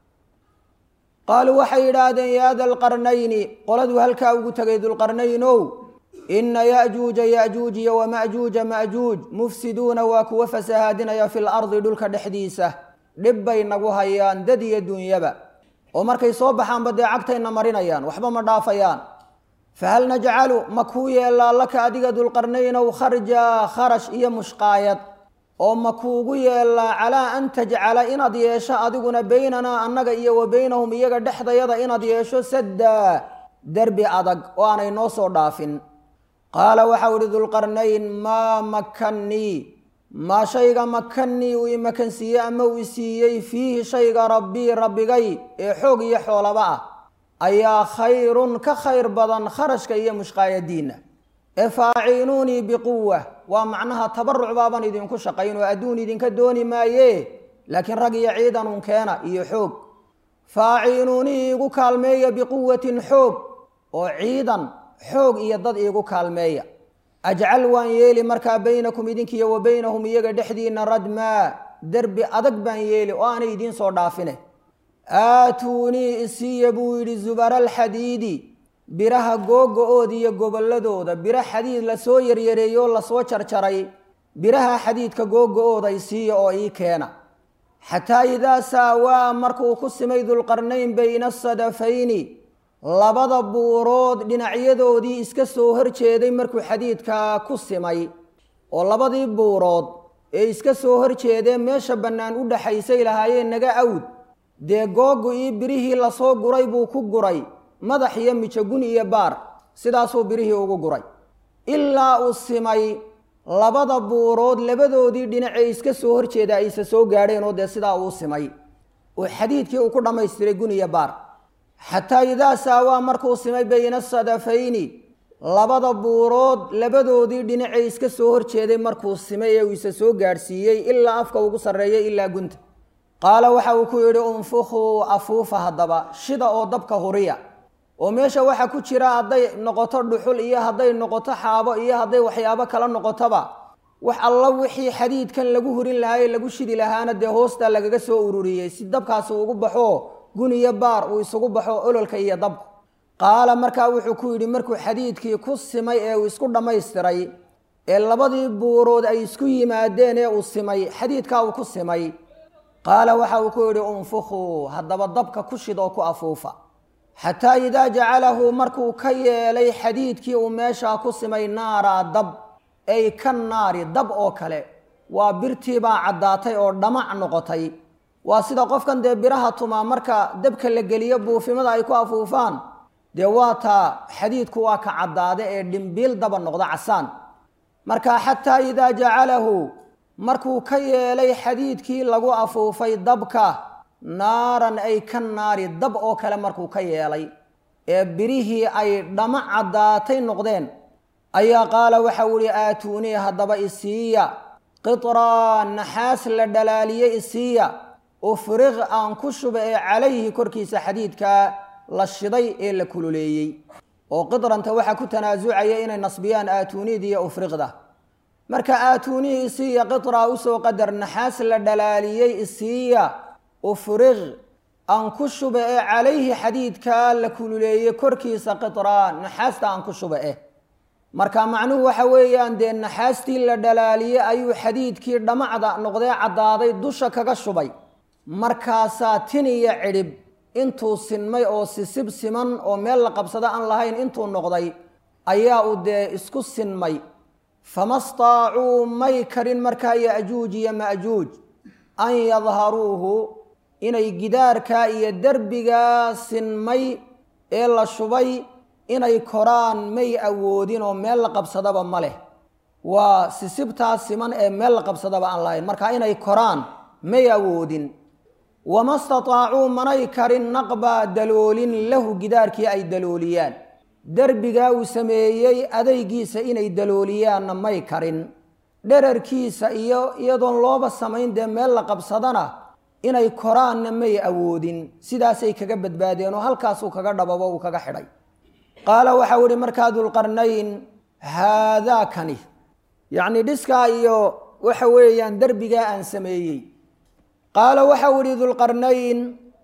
qaaluu waxay yidhaahdeen yaa dalqarnayni qoladuu halkaa ugu tegay dulqarnaynow inna ya'juuja ya'juuj iyo wama'juuja ma'juuj mufsiduuna waa kuwa fasahaadinaya fil ardi dhulka dhexdiisa dhib bay nagu hayaan dad iyo dunyaba oo markay soo baxaanba dee cagtayna marinayaan waxba ma dhaafayaan fahal najcalu ma kuu yeellaa laka adiga dulqarnaynow kharja kharash iyo mushqaayad oo ma kuugu yeellaa calaa an tajcala inaad yeesho adiguna baynanaa annaga iyo wa baynahum iyaga dhexdayada inaad yeesho saddaa derbi adag oo aanay noo soo dhaafin qaala waxau ihi dulqarnayn maa makannii maa shayga makannii uu imakansiiyey ama uu isiiyey fiihi shayga rabbii rabbigay ee xoog iyo xoolaba ah ayaa khayrun ka khayr badan kharashka iyo mushqaayadiinna ee faaciinuunii biquwa waa macnaha tabaruc baaban idinku shaqayn oo adduun idinka dooni maaye laakiin rag iyo ciidanun keena iyo xoog faaciinuunii iigu kaalmeeya biquwatin xoog oo ciidan xoog iyo dad iigu kaalmeeya ajcal waan yeeli markaa baynakum idinkiiyo wa baynahum iyaga dhexdiina radmaa derbi adag baan yeeli oo aanay idiin soo dhaafine aatuunii isiiya buu yidhi zubara alxadiidi biraha googo-ooda iyo gobolladooda biro xadiid lasoo yaryareeyey oo lasoo jarjaray biraha xadiidka googo-ooda isiiya oo ii keena xataa idaa saawaa markuu ku simay dulqarnayn bayna asadafayni labada buurood dhinacyadoodii iska soo horjeeday markuu xadiidkaa ku simay oo labadii buurood ee iska soo horjeedee meesha bannaan u dhaxaysay lahaayeen naga awd dee googo-ii birihii lasoo guray buu ku guray madax iyo mijogun iyo baar sidaasuu birihii ugu guray ilaa uu simay labada buurood labadoodii dhinacee iska soo horjeeda ayse soo gaadheen oo dee sidaa uu simay oo xadiidkii uu ku dhammaystiray gun iyo baar xataa idaa saawaa markuu simay bayna asadafayni labada buurood labadoodii dhinacee iska soo horjeeday markuu simay ee uu isa soo gaadhsiiyey ilaa afka ugu sarreeyay ilaa gunta qaala waxa uu ku yidhi unfukhuu afuufa haddaba shida oo dabka huriya oo meesha waxa ku jira hadday noqoto dhuxul iyo hadday noqoto xaabo iyo hadday waxyaabo kala noqotoba wax alla wixii xadiidkan lagu hurin lahaa ee lagu shidi lahaana dee hoostaa lagaga soo ururiyey si dabkaasi ugu baxo gun iyo baar uu isugu baxo ololka iyo dabku qaala markaa wuxuu ku yidhi markuu xadiidkii ku simay ee uu isku dhammaystiray ee labadii buurood ay isku yimaadeen ee uu simay xadiidkaa uu ku simay qaala waxa uu ku yidhi unfukhuu haddaba dabka ku shid oo ku afuufa xataa idaa jacalahu markuu ka yeelay xadiidkii uu meeshaa ku simay naaraa dab ay ka naari dab oo kale waa birtiibaa caddaatay oo dhamac noqotay waa sida qofkan dee biraha tumaa marka dabka la geliyo buufimada ay ku afuufaan dee waa taa xadiidku waa ka caddaada ee dhimbiil daba noqda casaan marka xataa idaa jacalahu markuu ka yeelay xadiidkii lagu afuufay dabka naaran ay ka naari dab oo kale markuu ka yeelay ee birihii ay dhama caddaatay noqdeen ayaa qaala waxau ihi aatuunii haddaba isiiya qitraa naxaas la dhalaaliyey isiiya ufriq aan ku shuba ee calayhi korkiisa xadiidkaa la shiday ee la kululeeyey oo qidrantah waxaa ku tanaasucaya inay nasbiyaan aatuuniida iyo ufriqda marka aatuunii isiiya qitraa usoo qadar naxaas la dhalaaliyey isiiya ufriq aan ku shuba ee calayhi xadiidkaa la kululeeyey korkiisa qitraa naxaasta aan ku shuba eh marka macnuhu waxa weeyaan dee naxaastii la dhalaaliyey ayuu xadiidkii dhamacda noqdee caddaaday dusha kaga shubay markaasaa tin iyo cidhib intuu sinmay oo sisib siman oo meel la qabsado aan lahayn intuu noqday ayaa uu dee isku sinmay fama staacuu may karin markaa yajuuj iyo majuuj an yadharuuhu inay gidaarkaa iyo derbigaa sinmay ee la shubay inay koraan may awoodin oo meel la qabsadaba ma leh waa sisibtaa siman ee meel la qabsadaba aan lahayn marka inay koraan may awoodin wama stataacuu manay karin naqbaa daloolin lahu gidaarkii ay dalooliyaan derbigaa uu sameeyey adaygiisa inay dalooliyaanna may karin dherarkiisa iyo iyadoon looba samayn dee meel la qabsadana inay koraanna may awoodin sidaasay kaga badbaadeen oo halkaasuu kaga dhababo uu kaga xidhay qaala waxau ihi markaa dulqarnayn haadaa kani yacni dhiskaa iyo waxa weeyaan derbigaa aan sameeyey qaala waxau ihi dulqarnayn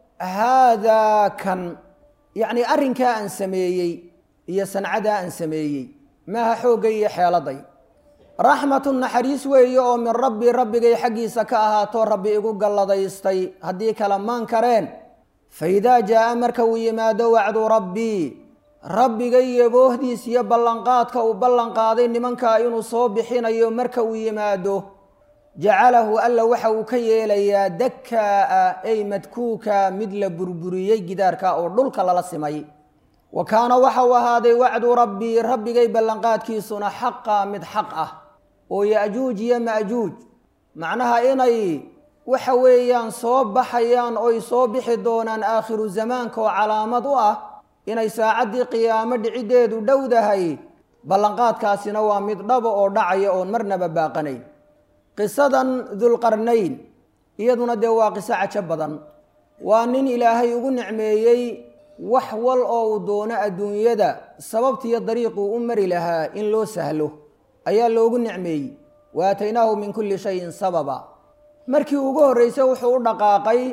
haadaa kan yacni arrinkaa aan sameeyey iyo sancadaa aan sameeyey maaha xooggay iyo xeeladay raxmatu naxariis weeye oo min rabbi rabbigay xaggiisa ka ahaato rabbi igu galladaystay haddii kala maan kareen fa idaa jaa'a marka uu yimaado wacdu rabbii rabbigay yaboohdiis iyo ballanqaadka uu ballanqaaday nimankaa inuu soo bixinayo marka uu yimaado jacalahu alla waxa uu ka yeelayaa dakaa'a ay madkuuka mid la burburiyey gidaarka oo dhulka lala simay wa kaana waxa uu ahaaday wacdu rabbii rabbigay ballanqaadkiisuna xaqa mid xaq ah oo ya'juuj iyo ma'juuj macnaha inay waxa weeyaan soo baxayaan oy soo bixi doonaan aakhiru zamaanka oo calaamad u ah inay saacaddii qiyaamo dhiciddeedu dhowdahay ballanqaadkaasina waa mid dhaba oo dhacaya oon marnaba baaqanayn qisadan dulqarnayn iyaduna dee waa qiso cajo badan waa nin ilaahay ugu nicmeeyey wax wal oo uu doono adduunyada sababtiiyo dariiquu u mari lahaa in loo sahlo ayaa loogu nicmeeyey wa aataynaahu min kulli shayin sababa markii ugu horreysay wuxuu u dhaqaaqay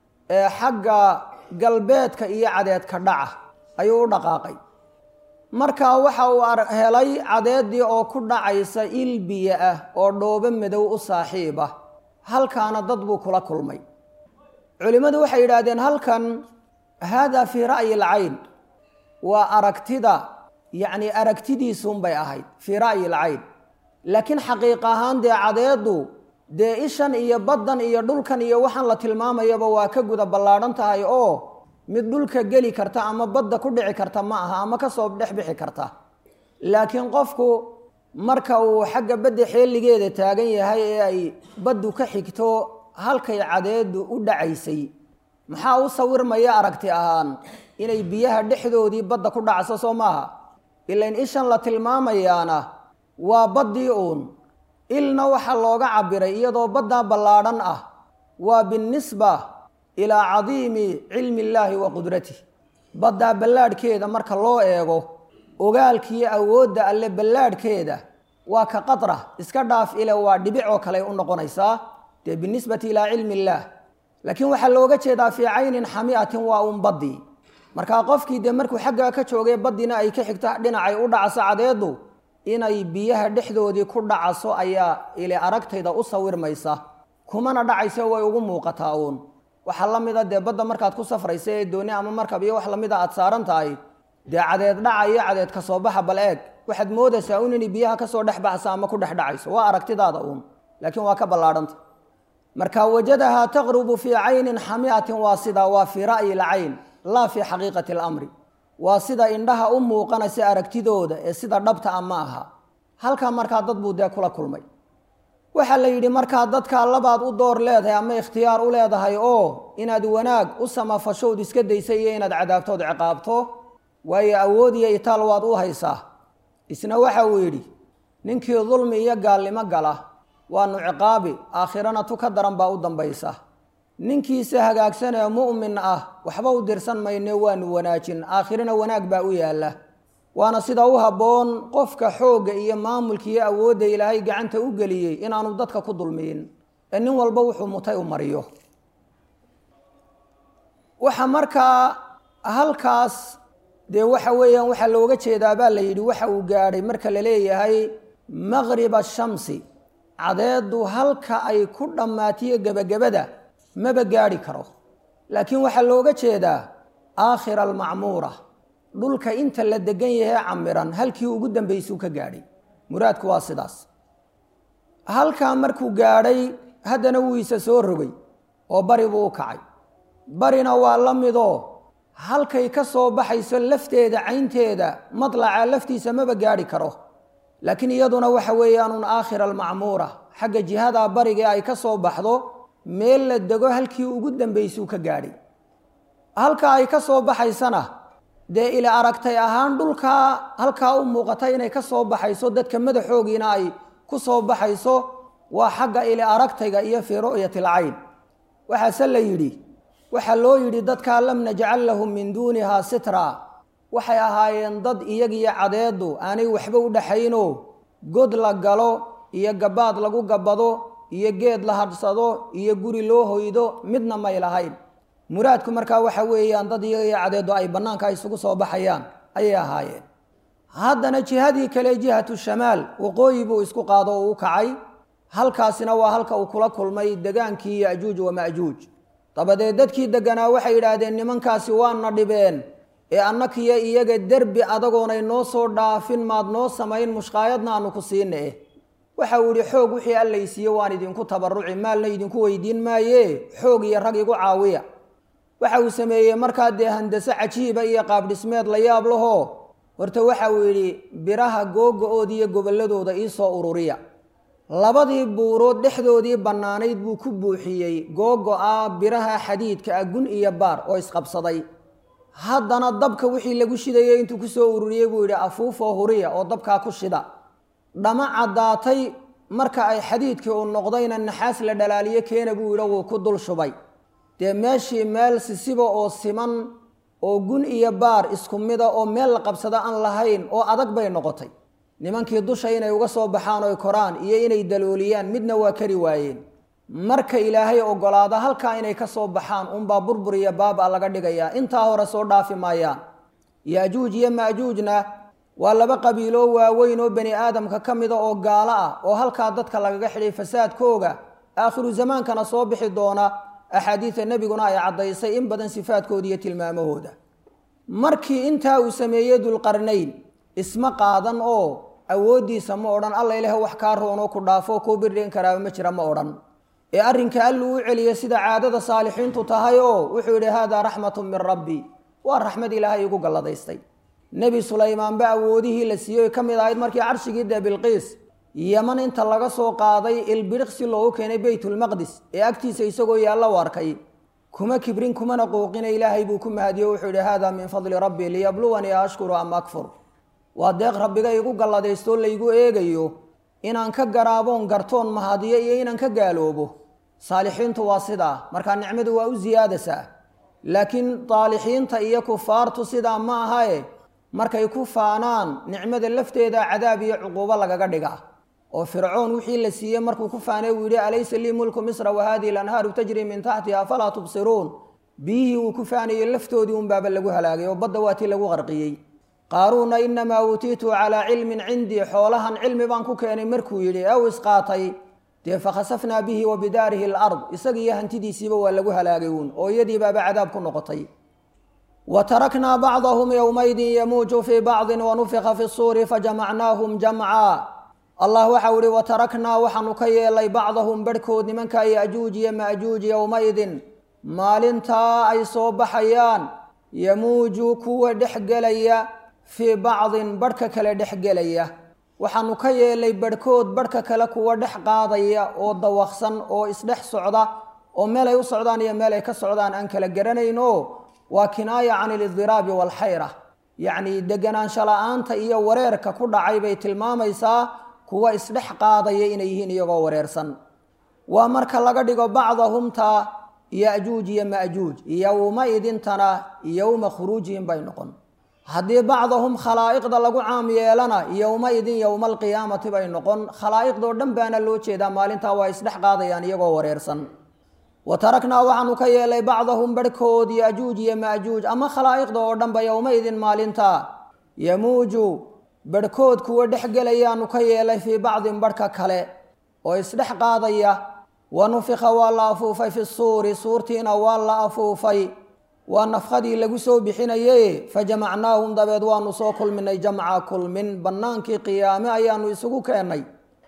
xagga galbeedka iyo cadeedka dhaca ayuu u dhaqaaqay markaa waxa uu helay cadeeddii oo ku dhacaysa il biyo ah oo dhoobo madow u saaxiib ah halkaana dad buu kula kulmay culimmadu waxay yidhaahdeen halkan haadaa fii ra'yi alcayn waa aragtida yacni aragtidiisuunbay ahayd fii ra'yi alcayn laakiin xaqiiq ahaan dee cadeeddu dee ishan iyo baddan iyo dhulkan iyo waxaan la tilmaamayaba waa ka guda ballaadhan tahay oo mid dhulka geli karta ama badda ku dhici karta ma aha ama kasoo dhex bixi karta laakiin qofku marka uu xagga badda xeeligeeda taagan yahay ee ay baddu ka xigto halkay cadeedu u dhacaysay maxaa u sawirmaya aragti ahaan inay biyaha dhexdoodii badda ku dhacso soo maaha ilain ishan la tilmaamayaana waa baddii uun ilna waxaa looga cabiray iyadoo baddaa ballaadhan ah waa binnisba ilaa cadiimi cilmi illaahi wa qudratih baddaa ballaadhkeeda marka loo eego ogaalkiiyo awoodda alle ballaadhkeeda waa ka qadra iska dhaaf ile waa dhibic oo kale u noqonaysaa dee binisbati ilaa cilmi illaah laakiin waxaa looga jeedaa fii caynin xamiatin waa uun baddii markaa qofkii dee markuu xaggaa ka joogay baddiina ay ka xigto dhinacay u dhacaso cadeedu inay biyaha dhexdoodii ku dhacaso ayaa ile aragtayda u sawirmaysa kumana dhacayso way ugu muuqataa uun waxaa la mida dee badda markaad ku safraysa ee dooni ama markab iyo wax lamida aad saaran tahay dee cadeed dhaca iyo cadeed ka soo baxa bal eeg waxaad moodaysaa un inay biyaha kasoo dhex baxsa ama ku dhex dhacayso waa aragtidaada uun laakiin waa ka ballaadhanta marka wajadahaa taqrubu fii caynin xamiatin waa sidaa waa fii ra'yi lcayn laa fii xaqiiqati alamri waa sida indhaha u muuqanaysa aragtidooda ee sida dhabta a ma aha halkaa markaa dad buu dee kula kulmay waxaa la yidhi markaa dadkaa labaad u door leedahay ama ikhtiyaar u leedahay oo inaad wanaag u samafashood iska daysa iyo inaad cadaabtood ciqaabto waayo awood iyo itaal waad u haysaa isna waxa uu yidhi ninkii dulmi iyo gaalnimo gala waanu ciqaabi aakhirana tu ka daran baa u dambaysa ninkiisa hagaagsan ee mu'min ah waxba u dirsan mayne waanu wanaajin aakhirana wanaag baa u yaalla waana sida u habboon qofka xoogga iyo maamulka iyo awoodda ilaahay gacanta u geliyey inaanu dadka ku dulmiyin ee nin walba wuxuu mutay u mariyo waxa markaa halkaas dee waxa weeyaan waxaa looga jeedaa baa la yidhi waxa uu gaadhay marka la leeyahay maqriba shamsi cadeedu halka ay ku dhammaatiyo gebagabada maba gaadhi karo laakiin waxaa looga jeedaa aakhira almacmuura dhulka inta la degan yahay camiran halkii ugu dambaysuu ka gaadhay muraadku waa sidaas halkaa markuu gaadhay haddana wuu isa soo rogay oo bari buu u kacay barina waa la midoo halkay ka soo baxayso lafteeda caynteeda madlaca laftiisa maba gaadhi karo laakiin iyaduna waxa weeyaanun aakhira almacmuura xagga jihadaa barigee ay ka soo baxdo meel la dego halkii ugu dambaysuu ka gaadhay halka ay ka soo baxaysana dee ila aragtay ahaan dhulkaa halkaa u muuqata inay ka soo baxayso dadka madaxoogiina ay ku soo baxayso waa xagga ili aragtayga iyo fii ru'yati alcayn waxaase la yidhi waxaa loo yidhi dadkaa lam najcal lahum min duunihaa sitra waxay ahaayeen dad iyagiyo cadeedu aanay waxba u dhaxaynoo god la galo iyo gabaad lagu gabbado iyo geed la hadhsado iyo guri loo hoydo midna may lahayn muraadku markaa waxa weeyaan dad iyagiyo cadeedu ay bannaanka isugu soo baxayaan ayay ahaayeen haddana jihadii kale jihatu shamaal waqooyi buu isku qaado oo u kacay halkaasina waa halka uu kula kulmay degaankii yajuuj wamajuuj dabadeed dadkii deganaa waxay yidhaahdeen nimankaasi waana dhibeen ee annakiyo iyaga derbi adagoonay noo soo dhaafin maad noo samayn mushqaayadna aanu ku siina eh waxa uu yihi xoog wixii allaysiiye waan idinku tabaruci maalna idinku weydiin maaye xoog iyo rag igu caawiya waxa uu sameeyey markaa dee handase cajiiba iyo qaabdhismeed la yaab lahoo horta waxa uu yidhi biraha googa-ooda iyo gobolladooda iisoo ururiya labadii buurood dhexdoodii bannaanayd buu ku buuxiyey googo-a biraha xadiidka ah gun iyo baar oo isqabsaday haddana dabka wixii lagu shidayay intuu kusoo ururiyey buu yidhi afuufoo huriya oo dabkaa ku shida dhama caddaatay marka ay xadiidkii uu noqdayna naxaas la dhalaaliyo keena buu yidhi wuu ku dul shubay dee meeshii meel sisiba oo siman oo gun iyo baar isku mida oo meel la qabsado aan lahayn oo adag bay noqotay nimankii dusha inay uga soo baxaan oy koraan iyo inay dalooliyaan midna waa kari waayeen marka ilaahay ogolaada halkaa inay ka soo baxaan unbaa burbur iyo baaba laga dhigayaa intaa hore soo dhaafi maayaan yaajuuj iyo maajuujna waa laba qabiiloo waaweyn oo bani aadamka ka mida oo gaalo ah oo halkaa dadka lagaga xidhay fasaadkooga aakhiru zamaankana soo bixi doona axaadiida nebiguna ay caddaysay in badan sifaadkooda iyo tilmaamahooda markii intaa uu sameeyey dulqarnayn isma qaadan oo awooddiisa ma odhan alla ilaah wax kaa roonoo ku dhaafo kuu birdhin karaaba ma jira ma odhan ee arrinka alluu u celiyey sida caadada saalixiintu tahay oo wuxuu yidhi haadaa raxmatu min rabbi waa raxmad ilaahay igu galladaystay nebi sulaymaanba awoodihii la siiyey ka mid ahayd markii carshigii dee bilqiis yaman inta laga soo qaaday ilbiriqsi loogu keenay beytulmaqdis ee agtiisa isagoo yaalla u arkay kuma kibrin kumana qouqina ilaahay buu ku mahadiyo wuxuu yidhi haadaa min fadli rabbi liyabluwanii ashkuru am akfur waa deeq rabbiga igu galladaystoo laygu eegayo inaan ka garaaboon gartoon mahadiyo iyo inaan ka gaaloobo saalixiintu waa sidaa markaa nicmadu waa u siyaadasaa laakiin daalixiinta iyo kufaartu sidaa ma ahae markay ku faanaan nicmada lafteeda cadaab iyo cuquubo lagaga dhigaa oo fircoon wixii la siiyey markuu ku faanay uu yidhi alaysa lii mulku misra wa hadihi lanhaaru tajri min taxtiha afalaa tubsiruun biyihii uu ku faanayey laftoodii unbaaba lagu halaagay oo badda waa tii lagu qarqiyey qaaruuna inamaa uutiitu calaa cilmin cindii xoolahan cilmi baan ku keenay markuu yidhi ew isqaatay dee fakhasafnaa bihi wa bidaarihi alard isaga iyo hantidiisiiba waa lagu halaagay uun oo iyadii baaba cadaab ku noqotay wa taraknaa bacdahum yowmaydin yamuuju fii bacdin wanufika fi suuri fajamacnaahum jamca allah waxau ihi wa taraknaa waxaanu ka yeelay bacdahum barhkood nimanka yajuuj iyo maajuuj yowmaydin maalintaa ay soo baxayaan yamuuju kuwa dhexgelaya fii bacdin barhka kale dhexgelaya waxaanu ka yeelay barhkood barhka kale kuwa dhex qaadaya oo dawaqsan oo isdhex socda oo meel ay u socdaan iyo meel ay ka socdaan aan kala garanayn oo waa kinaaya can ilidiraabi waalxayra yacnii deganaansho la-aanta iyo wareerka ku dhacay bay tilmaamaysaa kuwa isdhex qaadaya inay yihiin iyagoo wareersan waa marka laga dhigo bacdahumta yajuuj iyo majuuj yowma idintana yowma khuruujihim bay noqon haddii bacdahum khalaa'iqda lagu caam yeelana yowma idin yowma alqiyaamati bay noqon khalaa'iqdoo dhan baana loo jeedaa maalintaa waa isdhex qaadayaan iyagoo wareersan wa taraknaa waxaanu ka yeelay bacdahum barhkood yajuuj iyo majuuj ama khalaa'iqda oo dhanba yowma idin maalintaa yamuuju barhkood kuwa dhexgelayaanu ka yeelay fii bacdin barhka kale oo isdhex qaadaya wa nufika waa la afuufay fi suuri suurtiina waa la afuufay waa nafkadii lagu soo bixinaye fajamacnaahum dabeed waanu soo kulminay jamca kulmin bannaankii qiyaame ayaanu isugu keennay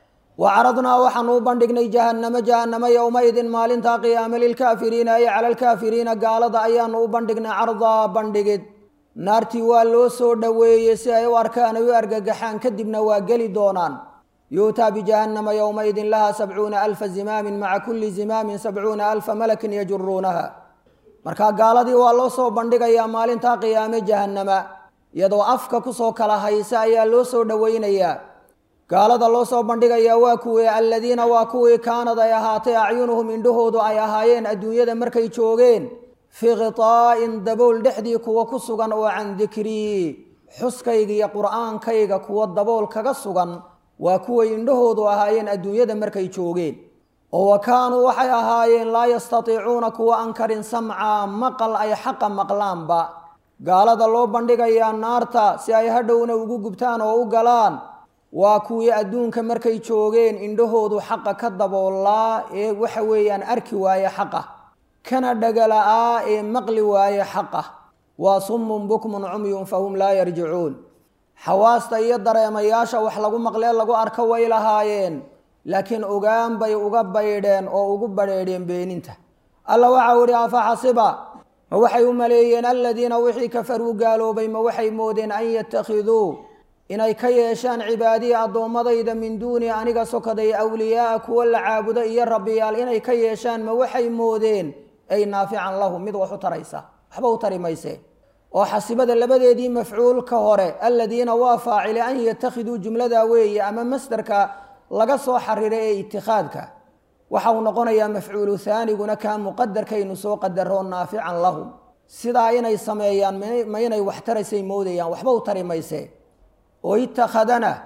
wa caradnaa waxaanu u bandhignay jahannamo jahannamo yowmaidin maalintaa qiyaame lilkaafiriina ay cala alkaafiriina gaalada ayaanu u bandhignay cardaa bandhigid naartii waa loo soo dhoweeyey si ay u arkaan ay u argagaxaan kadibna waa geli doonaan yuutaa bijahannama yowmaidin laha sabcuuna alfa zimaamin maca kulli zimaamin sabcuuna alfa malakin yajuruunaha markaa gaaladii waa loo soo bandhigayaa maalintaa qiyaame jahannama iyadoo afka kusoo kala haysa ayaa loo soo dhoweynayaa gaalada loo soo bandhigayaa waa kuwii aladiina waa kuwii kaanad ay ahaatay acyunuhum indhahoodu ay ahaayeen adduunyada markay joogeen fii khitaa'in dabool dhexdii kuwa ku sugan oo can dikrii xuskayga iyo qur'aankayga kuwa dabool kaga sugan waa kuway indhahoodu ahaayeen adduunyada markay joogeen oo wa kaanuu waxay ahaayeen laa yastatiicuuna kuwa an karin samca maqal ay xaqa maqlaanba gaalada loo bandhigayaa naarta si ay hadhowna ugu gubtaan oo u galaan waa kuwii adduunka markay joogeen indhahoodu xaqa ka daboolaa ee waxa weeyaan arki waaye xaqa kana dhagala'aa ee maqli waaye xaqa waa summun bukmun cumyun fahum laa yarjicuun xawaasta iyo dareemayaasha wax lagu maqlee lagu arko way lahaayeen laakiin ogaan bay uga baydheen oo ugu badheedheen beeninta alla waxau idhi afa xasiba ma waxay u maleeyeen aladiina wixii kafaruu gaaloobay ma waxay moodeen an yattakhiduu inay ka yeeshaan cibaadiyi addoommadayda min duuni aniga sokaday awliyaaa kuwa la caabudo iyo rabbiyaal inay ka yeeshaan ma waxay moodeen ay naafican lahum mid wax u taraysa waxba u tari mayse oo xasibada labadeedii mafcuulka hore aladiina waa faacile an yatakhiduu jumlada weeye ama masderka laga soo xariray ee itikhaadka waxa uu noqonayaa mafcuulu haaniguna kaa muqadarkaynu soo qadaro naafican lahum sidaa inay sameeyaan ma inay wax taraysay moodayaan waxba u tari mayse oo itakhadana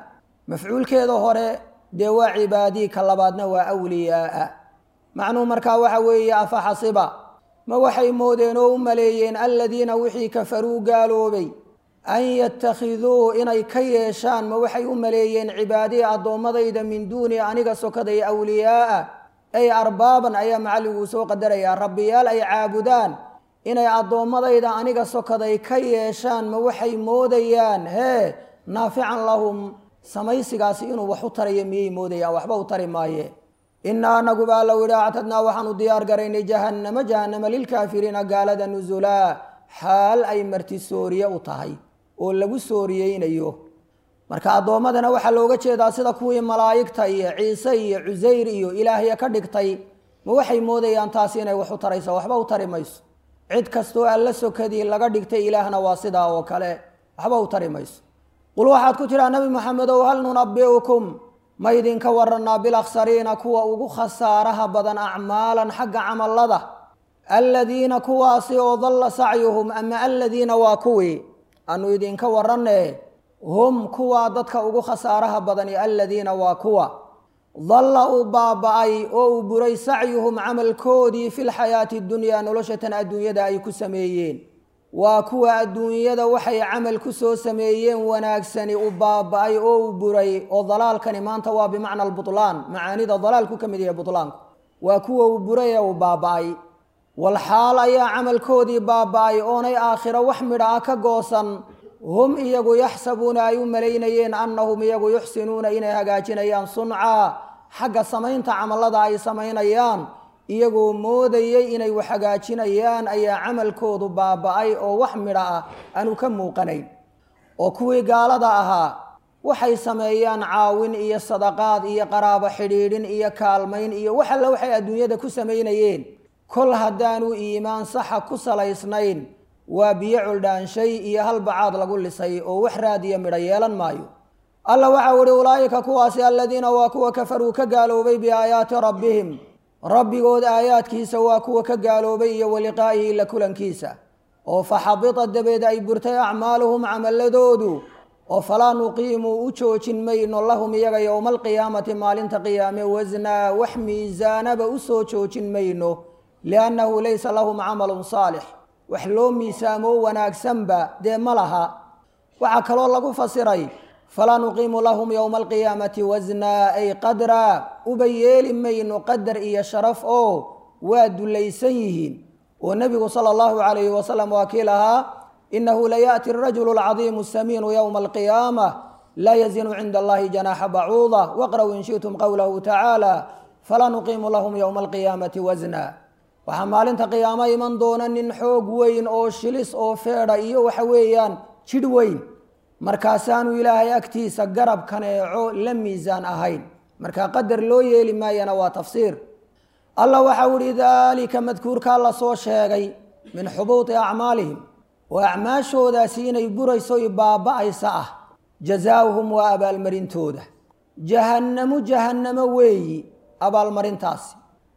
mafcuulkeeda hore dee waa cibaadii ka labaadna waa awliyaaa macnuhu markaa waxa weeye afa xasiba ma waxay moodeen oo u maleeyeen aladiina wixii kafaruu gaaloobay an yattakhiduu inay ka yeeshaan ma waxay u maleeyeen cibaadii addoommadayda min duuni aniga sokaday awliyaaa ay arbaaban ayaa macalliguu soo qadarayaa rabbiyaal ay caabudaan inay addoommadayda aniga sokaday ka yeeshaan ma waxay moodayaan hee naafican lahum samaysigaasi inuu wax u tarayo miyay moodayaan waxba u tari maaye inaa anagu baa la yidhi actadnaa waxaanu diyaar garaynay jahannama jahannama lilkaafiriina gaalada nusulaa xaal ay marti sooriye u tahay oo lagu sooriyeynayo marka addoommadana waxaa looga jeedaa sida kuwii malaa'igta iyo ciise iyo cusayr iyo ilaahya ka dhigtay ma waxay moodayaan taasi inay wax u tarayso waxba u tari mayso cid kastoo alla sokadii laga dhigtay ilaahna waa sidaa oo kale waxba u tari mayso qul waxaad ku tidhaa nabi maxamedow hal nunabi'ukum ma idinka waranaa bilakhsariina kuwa ugu khasaaraha badan acmaalan xagga camallada aladiina kuwaasi oo dalla sacyuhum ama aladiina waa kuwii aanu idinka waranne hum kuwaa dadka ugu khasaaraha badani aladiina waa kuwa dalla uu baaba-ay oo uu buray sacyuhum camalkoodii fi lxayaati dunyaa noloshatan adduunyada ay ku sameeyeen waa kuwa adduunyada waxay camal ku soo sameeyeen wanaagsani u baaba-ay oo uu buray oo dalaalkani maanta waa bimacna albutlaan macaanida dalaalku ka mid yahay butlaanku waa kuwa uu buray ee uu baaba-ay walxaal ayaa camalkoodii baaba-ay oonay aakhiro wax midha ah ka goosan hum iyagu yaxsabuuna ay u malaynayeen annahum iyagu yuxsinuuna inay hagaajinayaan suncaa xagga samaynta camallada ay samaynayaan iyagoo moodayay inay wax hagaajinayaan ayaa camalkoodu baaba-ay oo wax midha ah aanu ka muuqanayn oo kuwii gaalada ahaa waxay sameeyaan caawin iyo sadaqaad iyo qaraabo xidhiidhin iyo kaalmayn iyo wax alle waxay adduunyada ku samaynayeen kol haddaanu iimaan saxa ku salaysnayn waa biyo culdhaanshay iyo hal bacaad lagu lisay oo wax raadiya midho yeelan maayo alla waxau ihi ulaa'ika kuwaasi aladiina waa kuwa kafaruu ka gaaloobay biaayaati rabbihim rabbigood aayaadkiisa waa kuwa ka gaaloobay iyo waliqaa'ihi la kulankiisa oo faxabita dabeed ay burtay acmaaluhum camaladoodu oo falaa nuqiimuu u joojin mayno lahum iyaga yowma alqiyaamati maalinta qiyaame wasnaa wax miisaanaba u soo joojin mayno liannahu laysa lahum camalun saalix wax loo miisaamoo wanaagsanba dee ma laha waxaa kaloo lagu fasiray falaa nuqiimu lahum yowma alqiyaamati wasnaa ay qadraa uba yeeli mayno qadar iyo sharaf oo waa dulaysan yihiin oo nebigu sala allahu calayhi wasalam waa kii lahaa inahu layaأti arajulu alcadiimu asamiinu yowma alqiyaama laa yazinu cinda allahi janaaxa bacuuda waqraw in shi'tum qowlahu tacaala falaa nuqiimu lahum yowma alqiyaamati wasna waxaa maalinta qiyaamo iman doona nin xoog weyn oo shilis oo feedha iyo waxa weeyaan jidh weyn markaasaanu ilaahay agtiisa garab kaneeco la miisaan ahayn marka qadar loo yeeli maayana waa tafsiir allah waxau ihi daalika madkuurkaa la soo sheegay min xubuuti acmaalihim oo acmaashoodaasi inay burayso i baaba-aysa ah jazaauhum waa abaalmarintooda jahannamu jahannamo weeyi abaalmarintaasi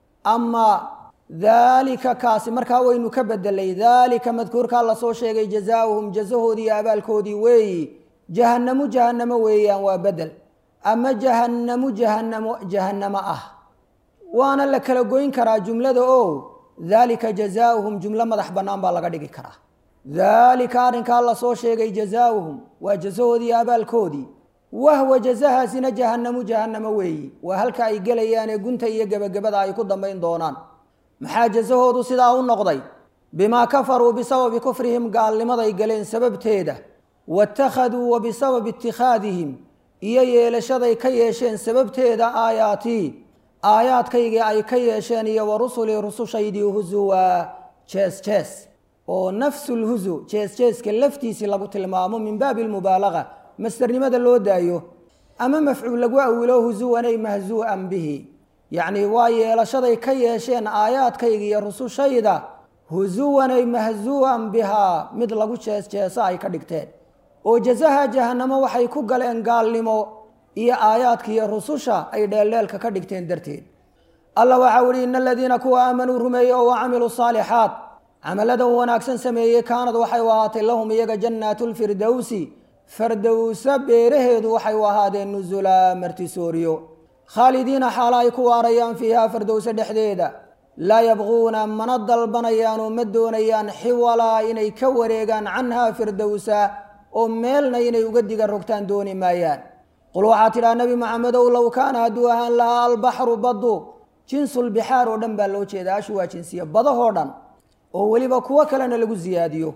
ama daalika kaasi markaa waynu ka bedelay daalika madkuurkaa lasoo sheegay jazaauhum jazahoodii iyo abaalkoodii weeyi jahannamu jahannamo weeyaan waa bedel ama jahannamu jahanamo jahannamo ah waana la kala goyn karaa jumlada o daalika jazaauhum jumlo madax bannaan baa laga dhigi karaa daalika arrinkaa lasoo sheegay jazaauhum waa jazahoodii iyo abaalkoodii wahwa jazahaasina jahannamu jahannamo weeyi waa halka ay gelayaanee gunta iyo gebagabada ay ku dambayn doonaan maxaa jasahoodu sidaa u noqday bimaa kafaruu bisababi kufrihim gaalnimaday galeen sababteeda waittakhaduu wa bisababi itikhaadihim iyo yeelashaday ka yeesheen sababteeda aayaatii aayaadkaygii ay ka yeesheen iyo wa rusulii rusushaydii husuwa jees jees oo nafsulhusu jees jeeska laftiisii lagu tilmaamo min baabi lmubaalaga mastarnimada loo daayo ama mafcuul lagu awilo husuwanay mahsuu'an bihi yacni waa yeelashaday ka yeesheen aayaadkayga iyo rusushayda husuwanay mahsuu'an bihaa mid lagu jees jeeso ay ka dhigteen oo jasaha jahannamo waxay ku galeen gaalnimo iyo aayaadka iyo rususha ay dheeldheelka ka dhigteen darteed alla waxau ihi ina aladiina kuwa aamanuu rumeeyey oo wa camiluu saalixaat camaladan wanaagsan sameeyey kaanad waxay u ahaatay lahum iyaga jannaatu lfirdowsi fardowsa beeraheedu waxay u ahaadeen nusulaa martisooriyo khaalidiina xaala ay ku waarayaan fiihaa fardowse dhexdeeda laa yabquuna mana dalbanayaanoo ma doonayaan xiwalaa inay ka wareegaan canhaa firdowsa oo meelna inay uga diga rogtaan dooni maayaan qul waxaa tidhaha nebi maxamedow low kaana hadduu ahaan lahaa albaxru baddu jinsulbixaar oo dhan baa loo jeeda ashu waa jinsiya badahoo dhan oo weliba kuwo kalena lagu siyaadiyo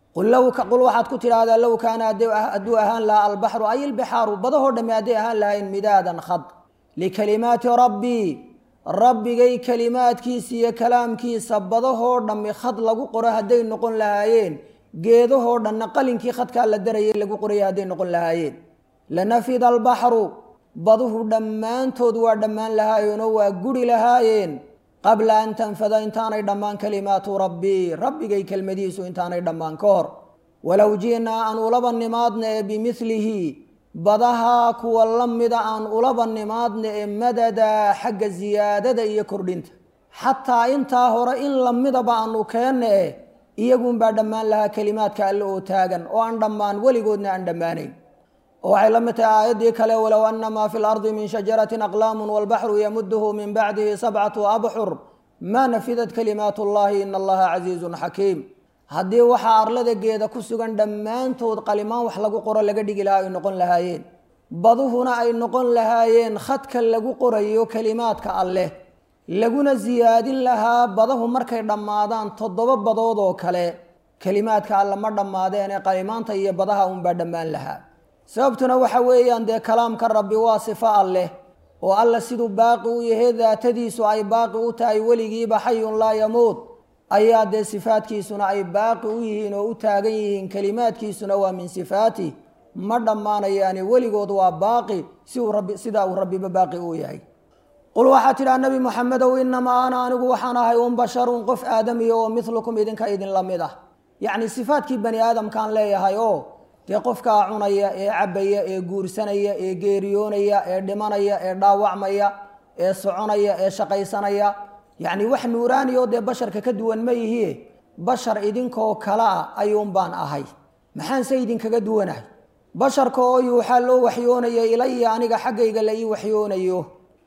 qul waxaad ku tidhaahdaa low kaana hadduu ahaan lahaa albaxru ay ilbixaaru badahoo dhamme hadday ahaan lahayn midaadan khad likalimaati rabbii rabbigay kalimaadkiisa iyo kalaamkiisa badahoo dhammi khad lagu qoro hadday noqon lahaayeen geedahoo dhanna qalinkii khadkaa la darayay lagu qoraya hadday noqon lahaayeen lanafida albaxru baduhu dhammaantood waa dhammaan lahaayeenoo waa guri lahaayeen qabla an tanfada intaanay dhammaan kalimaatu rabbii rabbigay kelmadihiisu intaanay dhammaan ka hor walow ji'naa aan ulaba nimaadna ee bimilihi badahaa kuwa la mida aan ulaba nimaadna ee madadaa xagga siyaadada iyo kordhinta xataa intaa hore in lamidaba aanu keenna eh iyagunbaa dhammaan lahaa kelimaadka alle oo taagan oo aan dhammaan weligoodna aan dhammaanayn oo waxay la mid tahay aayaddii kale walow ana maa fi lardi min shajaratin aqlaamun walbaxru yamuduhu min bacdihi sabcatu abxur maa nafidat kalimaat ullahi ina allaha casiizun xakiim haddii waxaa arlada geeda ku sugan dhammaantood qalimaan wax lagu qoro laga dhigi lahaa ay noqon lahaayeen baduhuna ay noqon lahaayeen khadka lagu qorayo kelimaadka alleh laguna siyaadin lahaa badahu markay dhammaadaan toddoba badood oo kale kelimaadka alle ma dhammaadeen ee qalimaanta iyo badaha unbaa dhammaan lahaa sababtuna waxa weeyaan dee kalaamka rabbi waa sifo alleh oo alla siduu baaqi u yahay daatadiisu ay baaqi u tahay weligiiba xayun laa yamuut ayaa dee sifaadkiisuna ay baaqi u yihiin oo u taagan yihiin kelimaadkiisuna waa min sifaati ma dhammaanayaani weligood waa baaqi si uu rabbi sidaa uu rabbiba baaqi u yahay qul waxaa tidhaha nebi moxamedow inamaa ana anigu waxaan ahay un basharun qof aadamiya oo milukum idinka idinla mid ah yacni sifaadkii bani aadamkaan leeyahay oo dee qofkaa cunaya ee cabbaya ee guursanaya ee geeriyoonaya ee dhimanaya ee dhaawacmaya ee soconaya ee shaqaysanaya yacni wax nuuraaniyo dee basharka ka duwan ma yihie bashar idinkoo kale ah ayuun baan ahay maxaanse idinkaga duwanahay basharka oo yuuxaa loo waxyoonaya ilaya aniga xaggayga la ii waxyoonayo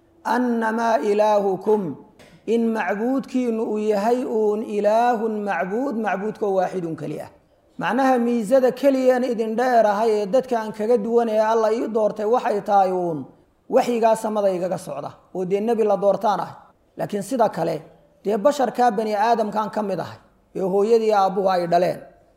annamaa ilaahukum in macbuudkiinu uu yahay uun ilaahun macbuud macbuudkoo waaxidun keli ah macnaha miisada keliyaan idin dheerahay ee dadka aan kaga duwan ee alla ii doortay waxay tahay uun waxyigaa samada igaga socda oo dee nebi la doortaan ahay laakiin sida kale dee basharkaa bani aadamkaan ka mid ahay ee hooyadii aabbuhu ay dhaleen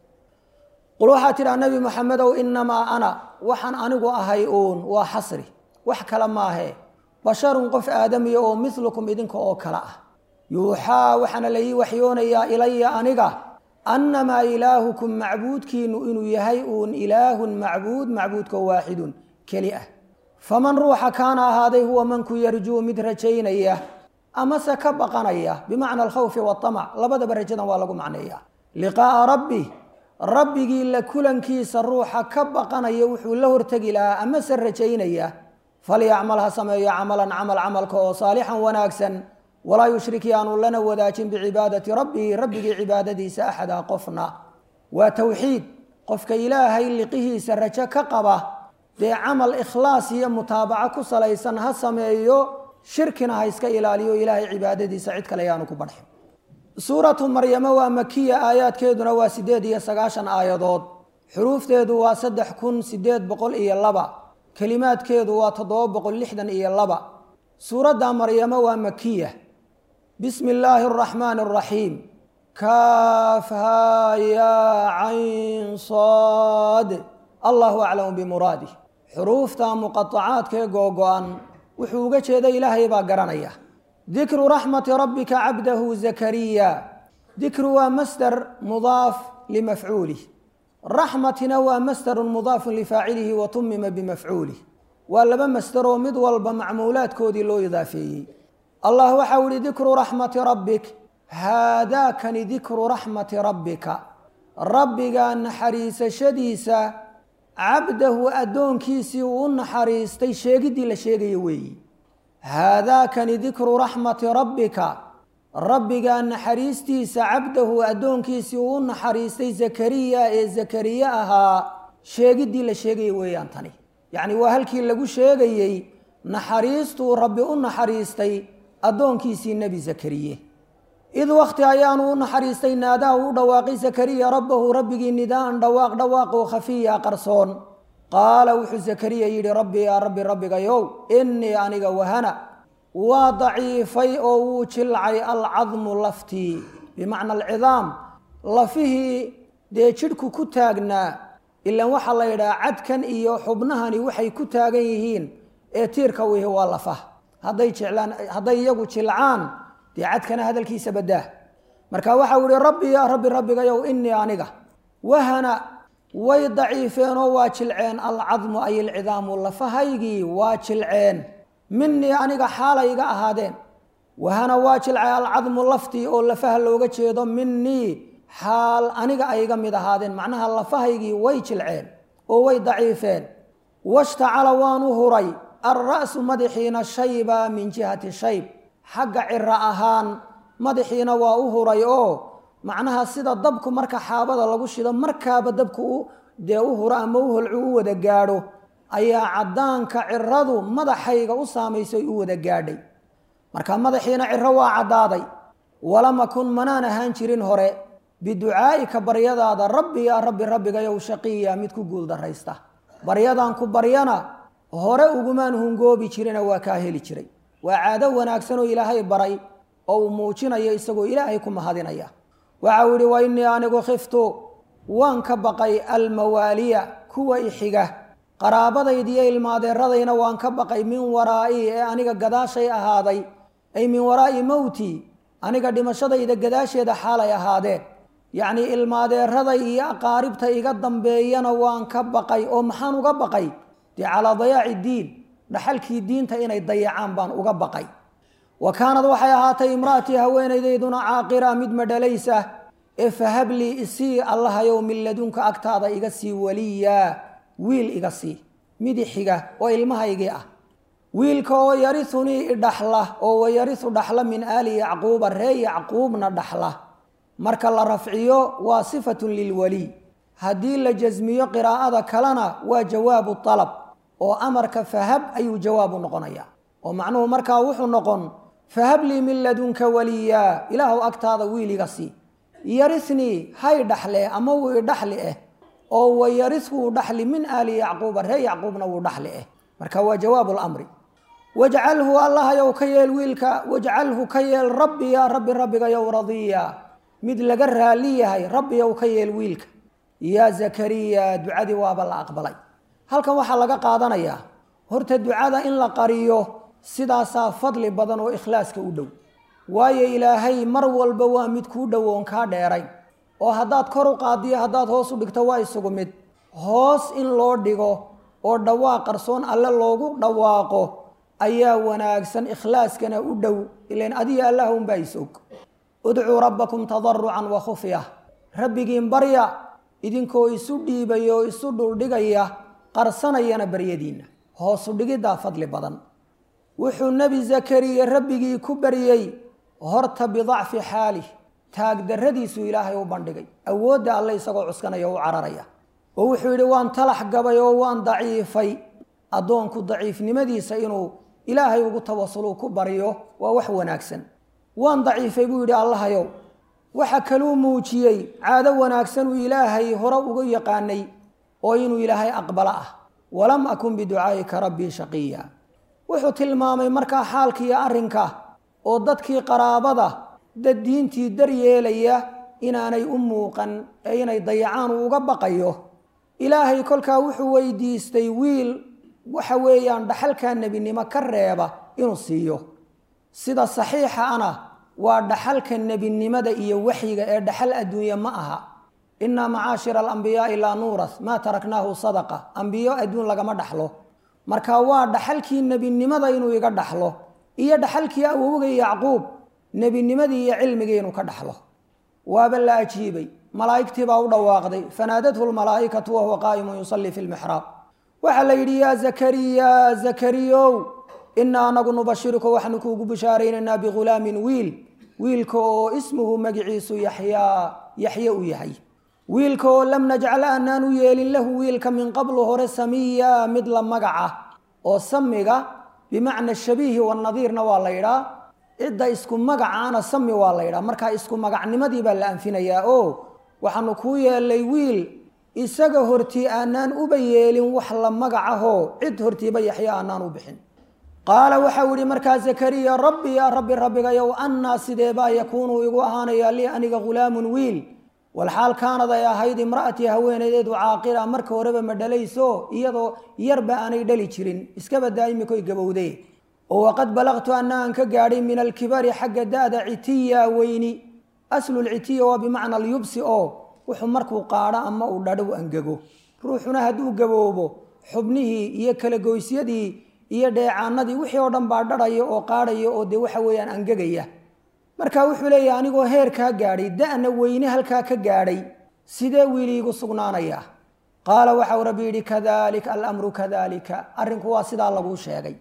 qul waxaa tidhaha nebi moxamedow inamaa ana waxaan anigu ahay uun waa xasri wax kale maahee basharun qof aadamiya oo milukum idinka oo kale ah yuuxaa waxaana la ii waxyoonayaa ilaya aniga annamaa ilaahukum macbuudkiinu inuu yahay uun ilaahun macbuud macbuudka waaxidun keli ah faman ruuxa kaana ahaaday huwa manku yarjuu mid rajaynaya amase ka baqanaya bimacna alkhawfi waamac labadaba rajadan waa lagu macneeya liqaa'a rabbi rabbigii la kulankiisa ruuxa ka baqanaya wuxuu la hortegi lahaa amase rajaynaya falyacmal ha sameeyo camalan camal camalka oo saalixan wanaagsan walaa yushrik yaanu lana wadaajin bicibaadati rabbihi rabbigii cibaadadiisa axada qofna waa towxiid qofka ilaahay liqihiisa rajo ka qaba dee camal ikhlaas iyo mutaabaco ku salaysan ha sameeyo shirkina ha iska ilaaliyo ilaahay cibaadadiisa cid kale yaanu ku badxin suuratu maryamo waa makiya aayaadkeeduna waa siddeed iyo sagaashan aayadood xuruufteedu waa saddex kun sideed boqol iyo laba kelimaadkeedu waa toddoba boqol lixdan iyo laba suuradda maryamo waa makiya bismi illaahi araxmaani araxiim kaafhaa yaa cayn saad allahu aclamu bimuraadih xuruufta muqaacaadkee googo-an wuxuu uga jeeda ilaahay baa garanaya dikru raxmati rabbika cabdahu zakariya dikru waa masdar mudaaf limafcuulih raxmatina waa masdarun mudaafun lifaacilihi wa tumima bimafcuulih waa laba masdaroo mid walba macmuulaadkoodii loo idaafeeyey allah waxau ihi dikru raxmati rabbik haadaakani dikru raxmati rabbika rabbiga naxariisashadiisa cabdahu addoonkiisii uu u naxariistay sheegiddii la sheegayo weeyi haadaakani dikru raxmati rabbika rabbigaa naxariistiisa cabdahu addoonkiisii uu u naxariistay zakariya ee zakariye ahaa sheegiddii la sheegayay weeyaan tani yacni waa halkii lagu sheegayey naxariistuu rabbi u naxariistay addoonkiisii nebi zakariye id wakhti ayaanu u naxariistay naadaha u dhawaaqay zakariya rabbahu rabbigii nidaaan dhawaaq dhawaaqoo khafiya qarsoon qaala wuxuu zakariya yidhi rabbi yaa rabbi rabbigayow innii aniga wahana waa daciifay oo wuu jilcay alcadmu laftii bimacna alcidaam lafihii dee jidhku ku taagnaa ilaan waxaa la yidhaha cadkan iyo xubnahani waxay ku taagan yihiin ee tiirka wihi waa lafaha hadday jeclaan hadday iyagu jilcaan dee cadkana hadalkiisa badaa marka waxau yihi rabbi yaa rabbi rabbigayow innii aniga wahana way daciifeenoo waa jilceen alcadmu ay alcidaamu lafahaygii waa jilceen minii aniga xaalay iga ahaadeen wahana waa jilcay alcadmu laftii oo lafaha looga jeedo minii xaal aniga ay iga mid ahaadeen macnaha lafahaygii way jilceen oo way daciifeen washtacala waanu huray alra'su madaxiina shayba min jihati shayb xagga ciro ahaan madaxiina waa u huray oo macnaha sida dabku marka xaabada lagu shido markaaba dabku dee u huro ama u holcu u wada gaadho ayaa caddaanka ciradu madaxayga u saamaysay u wada gaadhay marka madaxiina ciro waa caddaaday walama kun manaan ahaan jirin hore biducaa'ika baryadaada rabbi yaa rabbi rabbigayow shaqiya mid ku guuldarraysta baryadan ku baryana hore ugumaan hungoobi jirina waa kaa heli jiray waa caado wanaagsan oo ilaahay baray oo uu muujinayo isagoo ilaahay ku mahadinaya waxau yihi wa innii anigu khiftu waan ka baqay almawaaliya kuwa ixiga qaraabadaydiiyo ilmaadeeradayna waan ka baqay min waraa'i ee aniga gadaashay ahaaday ay min waraa'i mowti aniga dhimashadayda gadaasheeda xaalay ahaadeen yacnii ilmaadeeraday iyo aqaaribta iga dambeeyana waan ka baqay oo maxaan uga baqay dee calaa dayaaci diin dhaxalkii diinta inay dayacaan baan uga baqay wa kaanad waxay ahaatay imra'atii haweenaydayduna caaqira mid madhalaysa ee fahablii isii allahayow min ladunka agtaada iga sii waliyaa wiil iga sii midixiga oo ilmahaygii ah wiilka oo yarisunii idhaxla oo wayarisu dhaxla min aali yacquuba ree yacquubna dhaxla marka la rafciyo waa sifatun lilwaliy haddii la jasmiyo qiraa'ada kalena waa jawaabu alab oo amarka fahab ayuu jawaabu noqonaya oo macnuhu markaa wuxuu noqon fahablii min ladunka waliyaa ilaahu agtaada wiil iga sii yarisnii hay dhaxle ama wuu idhaxli eh oo wayaris wuu dhaxli min aali yacquuba ree yacquubna wuu dhaxli eh marka waa jawaabu lamri wajcalhu allahayow ka yeel wiilka wajcalhu ka yeel rabbi yaa rabbi rabbigayow radiya mid laga raali yahay rabbiyow ka yeel wiilka yaa zakariya ducadii waaba la aqbalay halkan waxaa laga qaadanayaa horta ducada in la qariyo sidaasaa fadli badan oo ikhlaaska u dhow waayo ilaahay mar walba waa mid kuu dhow oon kaa dheerayn oo haddaad kor u qaadiyo haddaad hoos u dhigto waa isugu mid hoos in loo dhigo oo dhawaaq qarsoon alle loogu dhawaaqo ayaa wanaagsan ikhlaaskana u dhow ilan adiga allah unbaa isog udcuu rabbakum tadarucan wa khufya rabbigiin barya idinkoo isu dhiibaya oo isu dhuldhigaya qarsanayana baryadiinna hoosu dhigiddaa fadli badan wuxuu nebi zakariya rabbigii ku baryey horta bidacfi xaalih taagdarradiisuu ilaahay u bandhigay awoodda alle isagoo cuskanaya u cararaya oo wuxuu yidhi waan talax gabay oo waan daciifay addoonku daciifnimadiisa inuu ilaahay ugu tawasulu ku baryo waa wax wanaagsan waan daciifay buu yidhi allahayow waxa kaluu muujiyey caado wanaagsan uu ilaahay hore uga yaqaanay oo inuu ilaahay aqbalo ah walam akun biducaa'ika rabbii shaqiya wuxuu tilmaamay markaa xaalkiiyo arrinka oo dadkii qaraabada dad diintii daryeelaya inaanay u muuqan ee inay dayacaan uu uga baqayo ilaahay kolkaa wuxuu weydiistay wiil waxa weeyaan dhaxalkaa nebinimo ka reeba inuu siiyo sida saxiixa ana waa dhaxalka nebinimada iyo waxyiga ee dhaxal adduunye ma aha innaa macaashira alambiyaai laa nuurath maa taraknaahu sadaqa ambiyo adduun lagama dhaxlo marka waa dhaxalkii nebinimada inuu iga dhaxlo iyo dhaxalkii awowga yacquub nebinimadii iyo cilmigii inuu ka dhaxlo waaba la ajiibay malaa'igtii baa u dhawaaqday fanaadathu lmalaa'ikatu wahuwa qaa'imun yusallii fi lmixraab waxaa la yidhi yaa zakariya zakariyow inaa anagu nubashiruka waxaanu kuugu bishaaraynaynaa bighulaamin wiil wiilka oo ismuhu magiciisu yaxyaa yaxye u yahay wiilka oo lam najcal aanaan u yeelin lahu wiilka min qablu hore samiya mid la magaca oo samiga bimacna shabiihi wanadiirna waa la yidhaa cidda isku magacaana sami waa la yidhaa markaa isku magacnimadii baa la anfinayaa oo waxaanu kuu yeelay wiil isaga hortii aanaan uba yeelin wax la magacahoo cid hortiiba yaxya aanaan u bixin qaala waxau yihi markaa zakariya rabbi yaa rabbi rabbigayow annaa sideebaa yakuunu igu ahaanayaa lii aniga ghulaamun wiil walxaal kaanad ay ahayd imra'atii haweenaydeedu caaqila marka horeba ma dhalayso iyadoo yarba aanay dhali jirin iskaba daa'imikoy gabowde oo waqad balaqtu anna aan ka gaadhay min alkibari xagga da'da citiya weyni aslulcitiya waa bimacna alyubsi oo wuxuu markuu qaadho ama uu dhadhow angego ruuxuna hadduu gaboobo xubnihii iyo kala goysyadii iyo dheecaanadii wixii oo dhan baa dhadhaya oo qaadhaya oo dee waxa weeyaan angegaya marka wuxuu leeyahay anigoo heerkaa gaadhay da'na weyne halkaa ka gaadhay sidee wiiliigu sugnaanayaa qaala waxau rabbi yidhi kadalika alamru kadalika arrinku waa sidaa laguu sheegay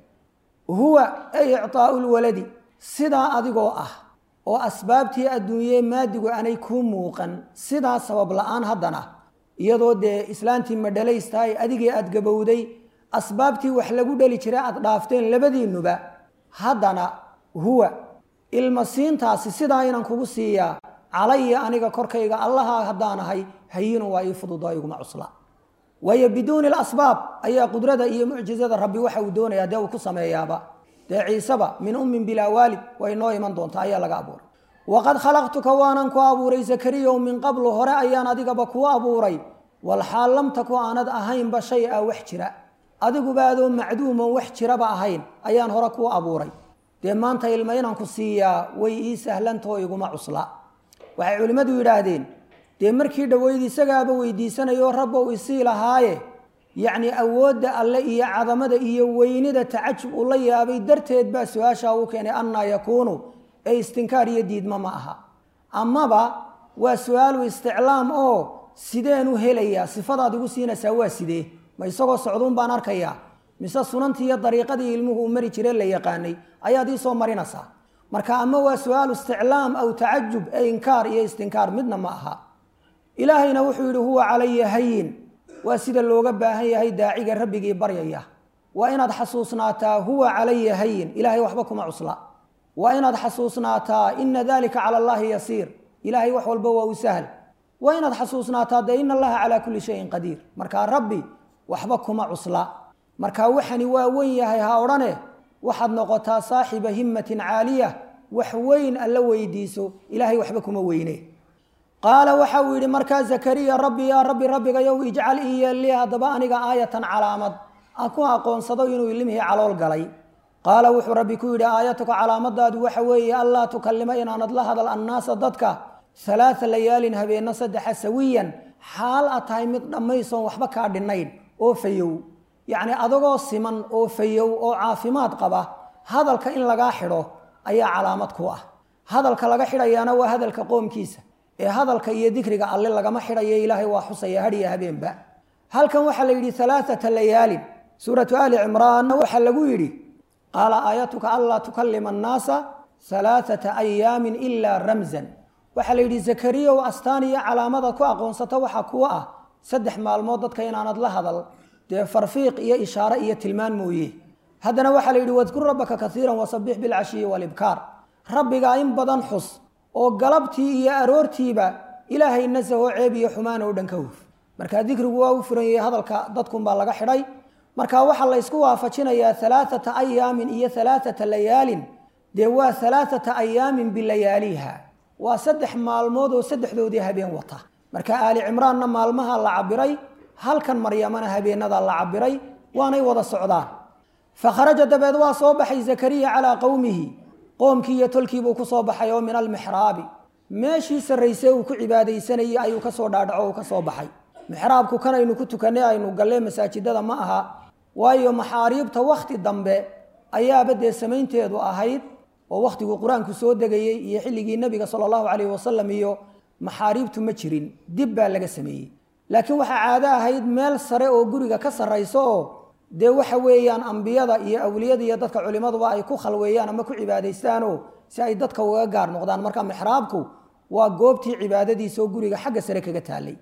huwa ay ictaau lwaladi sidaa adigoo ah oo asbaabtii adduunyee maadigu aanay kuu muuqan sidaa sabab la-aan haddana iyadoo dee islaantii madhalaystahay adigii aada gabowday asbaabtii wax lagu dheli jiray aada dhaafteen labadiinuba haddana huwa ilmasiintaasi sidaa inaan kugu siiyaa calaya aniga korkayga allaha haddaan ahay hayinun waa ii fududo iguma cusla waayo biduuni lasbaab ayaa qudrada iyo mucjizada rabbi waxa uu doonayaa dee uu ku sameeyaaba dee ciiseba min ummin bilaa waalid way noo iman doontaa ayaa laga abuuray waqad khalaqtuka waanan ku abuuray zakariyaw min qablu hore ayaan adigaba kuu abuuray walxaal lam taku aanad ahaynba shay a wax jira adiguba adoo macduuman wax jiraba ahayn ayaan hore kuu abuuray dee maanta ilma inaan ku siiyaa way ii sahlantao iguma cusla waxay culimmadu yidhaahdeen dee markii dhoweyd isagaaba weydiisanayo rabbow isii lahaaye yacni awoodda alle iyo cadamada iyo weynida tacajub uu la yaabay darteed baa su-aashaa u keenay annaa yakuunu ee istinkaar iyo diidma ma aha amaba waa su-aalu isticlaam oo sideen u helayaa sifadaad igu siinaysaa waa sidee ma isagoo socduun baan arkayaa mise sunantii iyo dariiqadii ilmuhu uu mari jire la yaqaanay ayaad ii soo marinaysaa marka ama waa su-aalu isticlaam aw tacajub ee inkaar iyo istinkaar midna ma aha ilaahayna wuxuu yidhi huwa calaya hayin waa sida looga baahan yahay daaciga rabbigii baryaya waa inaad xasuusnaataa huwa calaya hayin ilaahay waxba kuma cusla waa inaad xasuusnaataa ina dalika cala allahi yasiir ilaahay wax walba waa u sahl waa inaad xasuusnaataa dee ina allaha calaa kulli shayin qadiir markaa rabbi waxba kuma cusla marka waxani waa weyn yahay ha odhane waxaad noqotaa saaxiba himmatin caaliya wax weyn alla weydiiso ilaahay waxba kuma weyne qaala waxa uu yidhi markaa zakariya rabbi yaa rabbi rabbigayow ijcal ii yeelli haddaba aniga aayatan calaamad aan ku aqoonsado inuu ilimhii calool galay qaala wuxuu rabbi ku yidhi aayatuka calaamadaadu waxa weeye allaa tukalima inaanad la hadal annaasa dadka halaaa layaalin habeenno saddexa sawiyan xaal a tahay mid dhammaysoon waxba kaa dhinnayn oo fayow yacni adagoo siman oo fayow oo caafimaad qaba hadalka in lagaa xidho ayaa calaamad ku ah hadalka laga xidhayaana waa hadalka qoomkiisa ee hadalka iyo dikriga alle lagama xidhayo ilaahay waa xusaya hadhiya habeenba halkan waxaa la yidhi alaaata layaalin suuratu ali cimraan waxaa lagu yidhi qaala aayatuka anlaa tukalima annaasa alaaata ayaamin ilaa ramzan waxaa la yidhi zakariyaw astaan iyo calaamada ku aqoonsata waxaa kuwa ah saddex maalmood dadka inaanad la hadal dee farfiiq iyo ishaare iyo tilmaan mooye haddana waxaa la yidhi wadkur rabbaka kaiiran wasabix bilcashiyi walibkaar rabbigaa in badan xus oo galabtii iyo aroortiiba ilaahay nasahoo ceeb iyo xumaan oo dhan ka huf marka dikrigu waa u furan yahay hadalka dadkunbaa laga xidhay marka waxaa la ysku waafajinayaa alaaata ayaamin iyo alaaata layaalin dee waa alaaata ayaamin bilayaaliha waa saddex maalmood oo saddexdoodii habeen wata marka aali cimraanna maalmaha la cabiray halkan maryamana habeenada la cabiray waanay wada socdaan fakharaja dabeed waa soo baxay zakariya calaa qowmihi qoomkii iyo tolkiibuu ku soo baxay oo min almixraabi meeshii sarraysay uu ku cibaadaysanayey ayuu kasoo dhaadhaco uu ka soo baxay mixraabku kanaynu ku tukanay aynu gallee masaajidada ma aha waayo maxaariibta wakhti dambe ayaaba dee samaynteedu ahayd oo wakhtiguu qur-aanku soo degayey iyo xilligii nebiga sala allahu calayhi wasalam iyo maxaariibtu ma jirin dib baa laga sameeyey laakiin waxaa caado ahayd meel sare oo guriga ka sarrayso oo dee waxa weeyaan ambiyada iyo awliyada iyo dadka culimaduba ay ku khalweeyaan ama ku cibaadaystaanoo si ay dadka uga gaar noqdaan marka mixraabku waa goobtii cibaadadiisa oo guriga xagga sare kaga taalay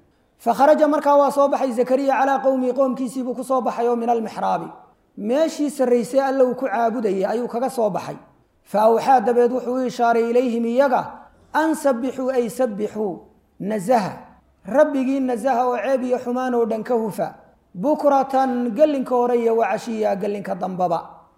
fakharaja markaa waa soo baxay zakariya calaa qowmihi qoomkiisiibuu ku soo baxay oo min almixraabi meeshii sarraysay alla uu ku caabudayay ayuu kaga soo baxay fa awxaa dabeed wuxuu u ishaaray ilayhim iyaga an sabbixuu ay sabbixuu nasaha rabbigii nasaha oo ceeb iyo xumaan oo dhan ka hufa bukratan gellinka hore iyo wacashiya gellinka dambaba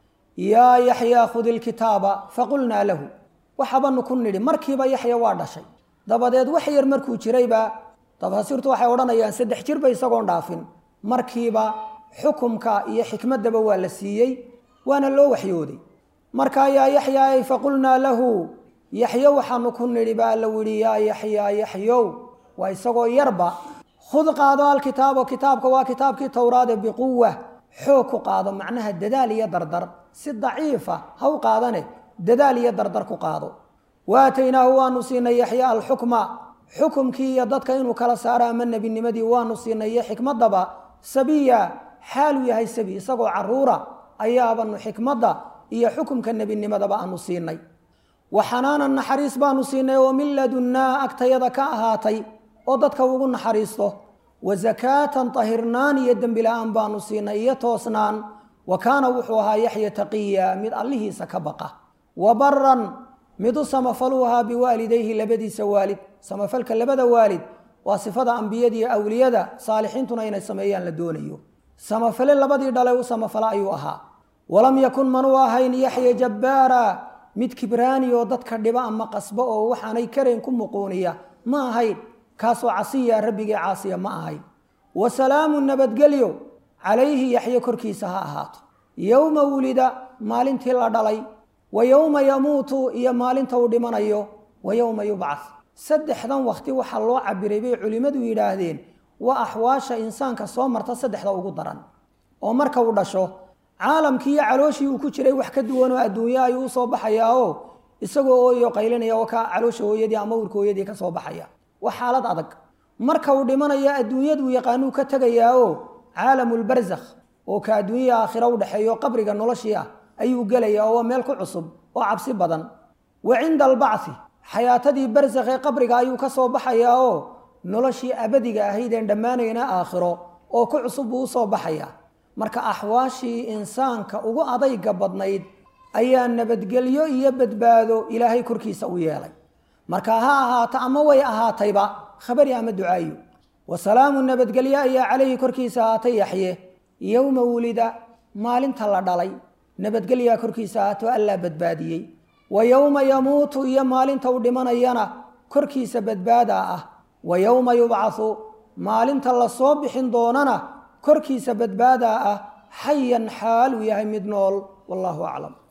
yaa yaxyaa khudi ilkitaaba faqulnaa lahu waxabanu ku nidhi markiiba yaxya waa dhashay dabadeed wax yar markuu jirayba tafasiirtu waxay odhanayaan saddex jirba isagoon dhaafin markiiba xukumka iyo xikmaddaba waa la siiyey waana loo waxyooday markaa yaa yaxyaa ay faqulnaa lahu yaxyo waxaanu ku nidhi baa la widhi yaa yaxyaa yaxyow waa isagoo yarba khud qaado alkitaabo kitaabka waa kitaabkii towraade biquwa xoog ku qaado macnaha dadaal iyo dardar si daciifa ha u qaadane dadaal iyo dardar ku qaado waataynaahu waanu siinay yaxya alxukma xukumkii iyo dadka inuu kala saaro ama nebinimadii waanu siinay iyo xikmadaba sabiya xaaluu yahay sabi isagoo caruura ayaabanu xikmadda iyo xukumka nebinimadaba aanu siinay wa xanaanan naxariis baanu siinay oo min ladunnaa agtayada ka ahaatay oo dadka ugu naxariisto wa zakaatan tahirnaan iyo dembi la-aan baanu siinay iyo toosnaan wa kaana wuxuu ahaa yaxya taqiya mid allihiisa ka baqa wa baran mid u samafaluu ahaa biwaalidayhi labadiisa waalid samafalka labada waalid waa sifada ambiyada iyo awliyada saalixiintuna inay sameeyaan la doonayo samafale labadii dhalay u samafala ayuu ahaa walam yakun manuu ahayn yaxya jabbaara mid kibraani oo dadka dhiba ama qasbo oo waxaanay karayn ku muquuniya ma ahayn kaasoo casiya rabbigii caasiya ma ahayn wa salaamu nabadgelyo calayhi yaxye korkiisa ha ahaato yowma wulida maalintii la dhalay wa yowma yamuutu iyo maalinta uu dhimanayo wa yowma yubcah saddexdan waqti waxaa loo cabiray bay culimmadu yidhaahdeen waa axwaasha insaanka soo marta saddexda ugu daran oo marka uu dhasho caalamkii iyo calooshii uu ku jiray wax ka duwanoo adduunye ayuu usoo baxayaa oo isagoo ooyo qaylinaya oo ka caloosha hooyadii ama urka hooyadii ka soo baxaya waa xaalad adag marka uu dhimanayo adduunyaduu yaqaanuu ka tegayaa oo caalamulbarzakh oo ka adduunyaya aakhira u dhexeeyo qabriga noloshii ah ayuu gelaya oo waa meel ku cusub oo cabsi badan wa cinda albacthi xayaatadii barzakh ee qabriga ayuu ka soo baxayaa oo noloshii abadiga ahaydeen dhammaanayna aakhiro oo ku cusub buu usoo baxaya marka axwaashii insaanka ugu adayga badnayd ayaa nabadgelyo iyo badbaado ilaahay korkiisa u yeelay marka ha ahaato ama way ahaatayba khabari ama ducaayo wa salaamu nabadgelyo ayaa calayhi korkiisa ahaatay yaxye yowma wulida maalinta la dhalay nabadgelyaa korkiisa ahaato allaa badbaadiyey wa yowma yamuutu iyo maalinta uu dhimanayana korkiisa badbaadaa ah wa yowma yubcathu maalinta la soo bixin doonana korkiisa badbaadaa ah xayan xaal uu yahay mid nool wallaahu aclam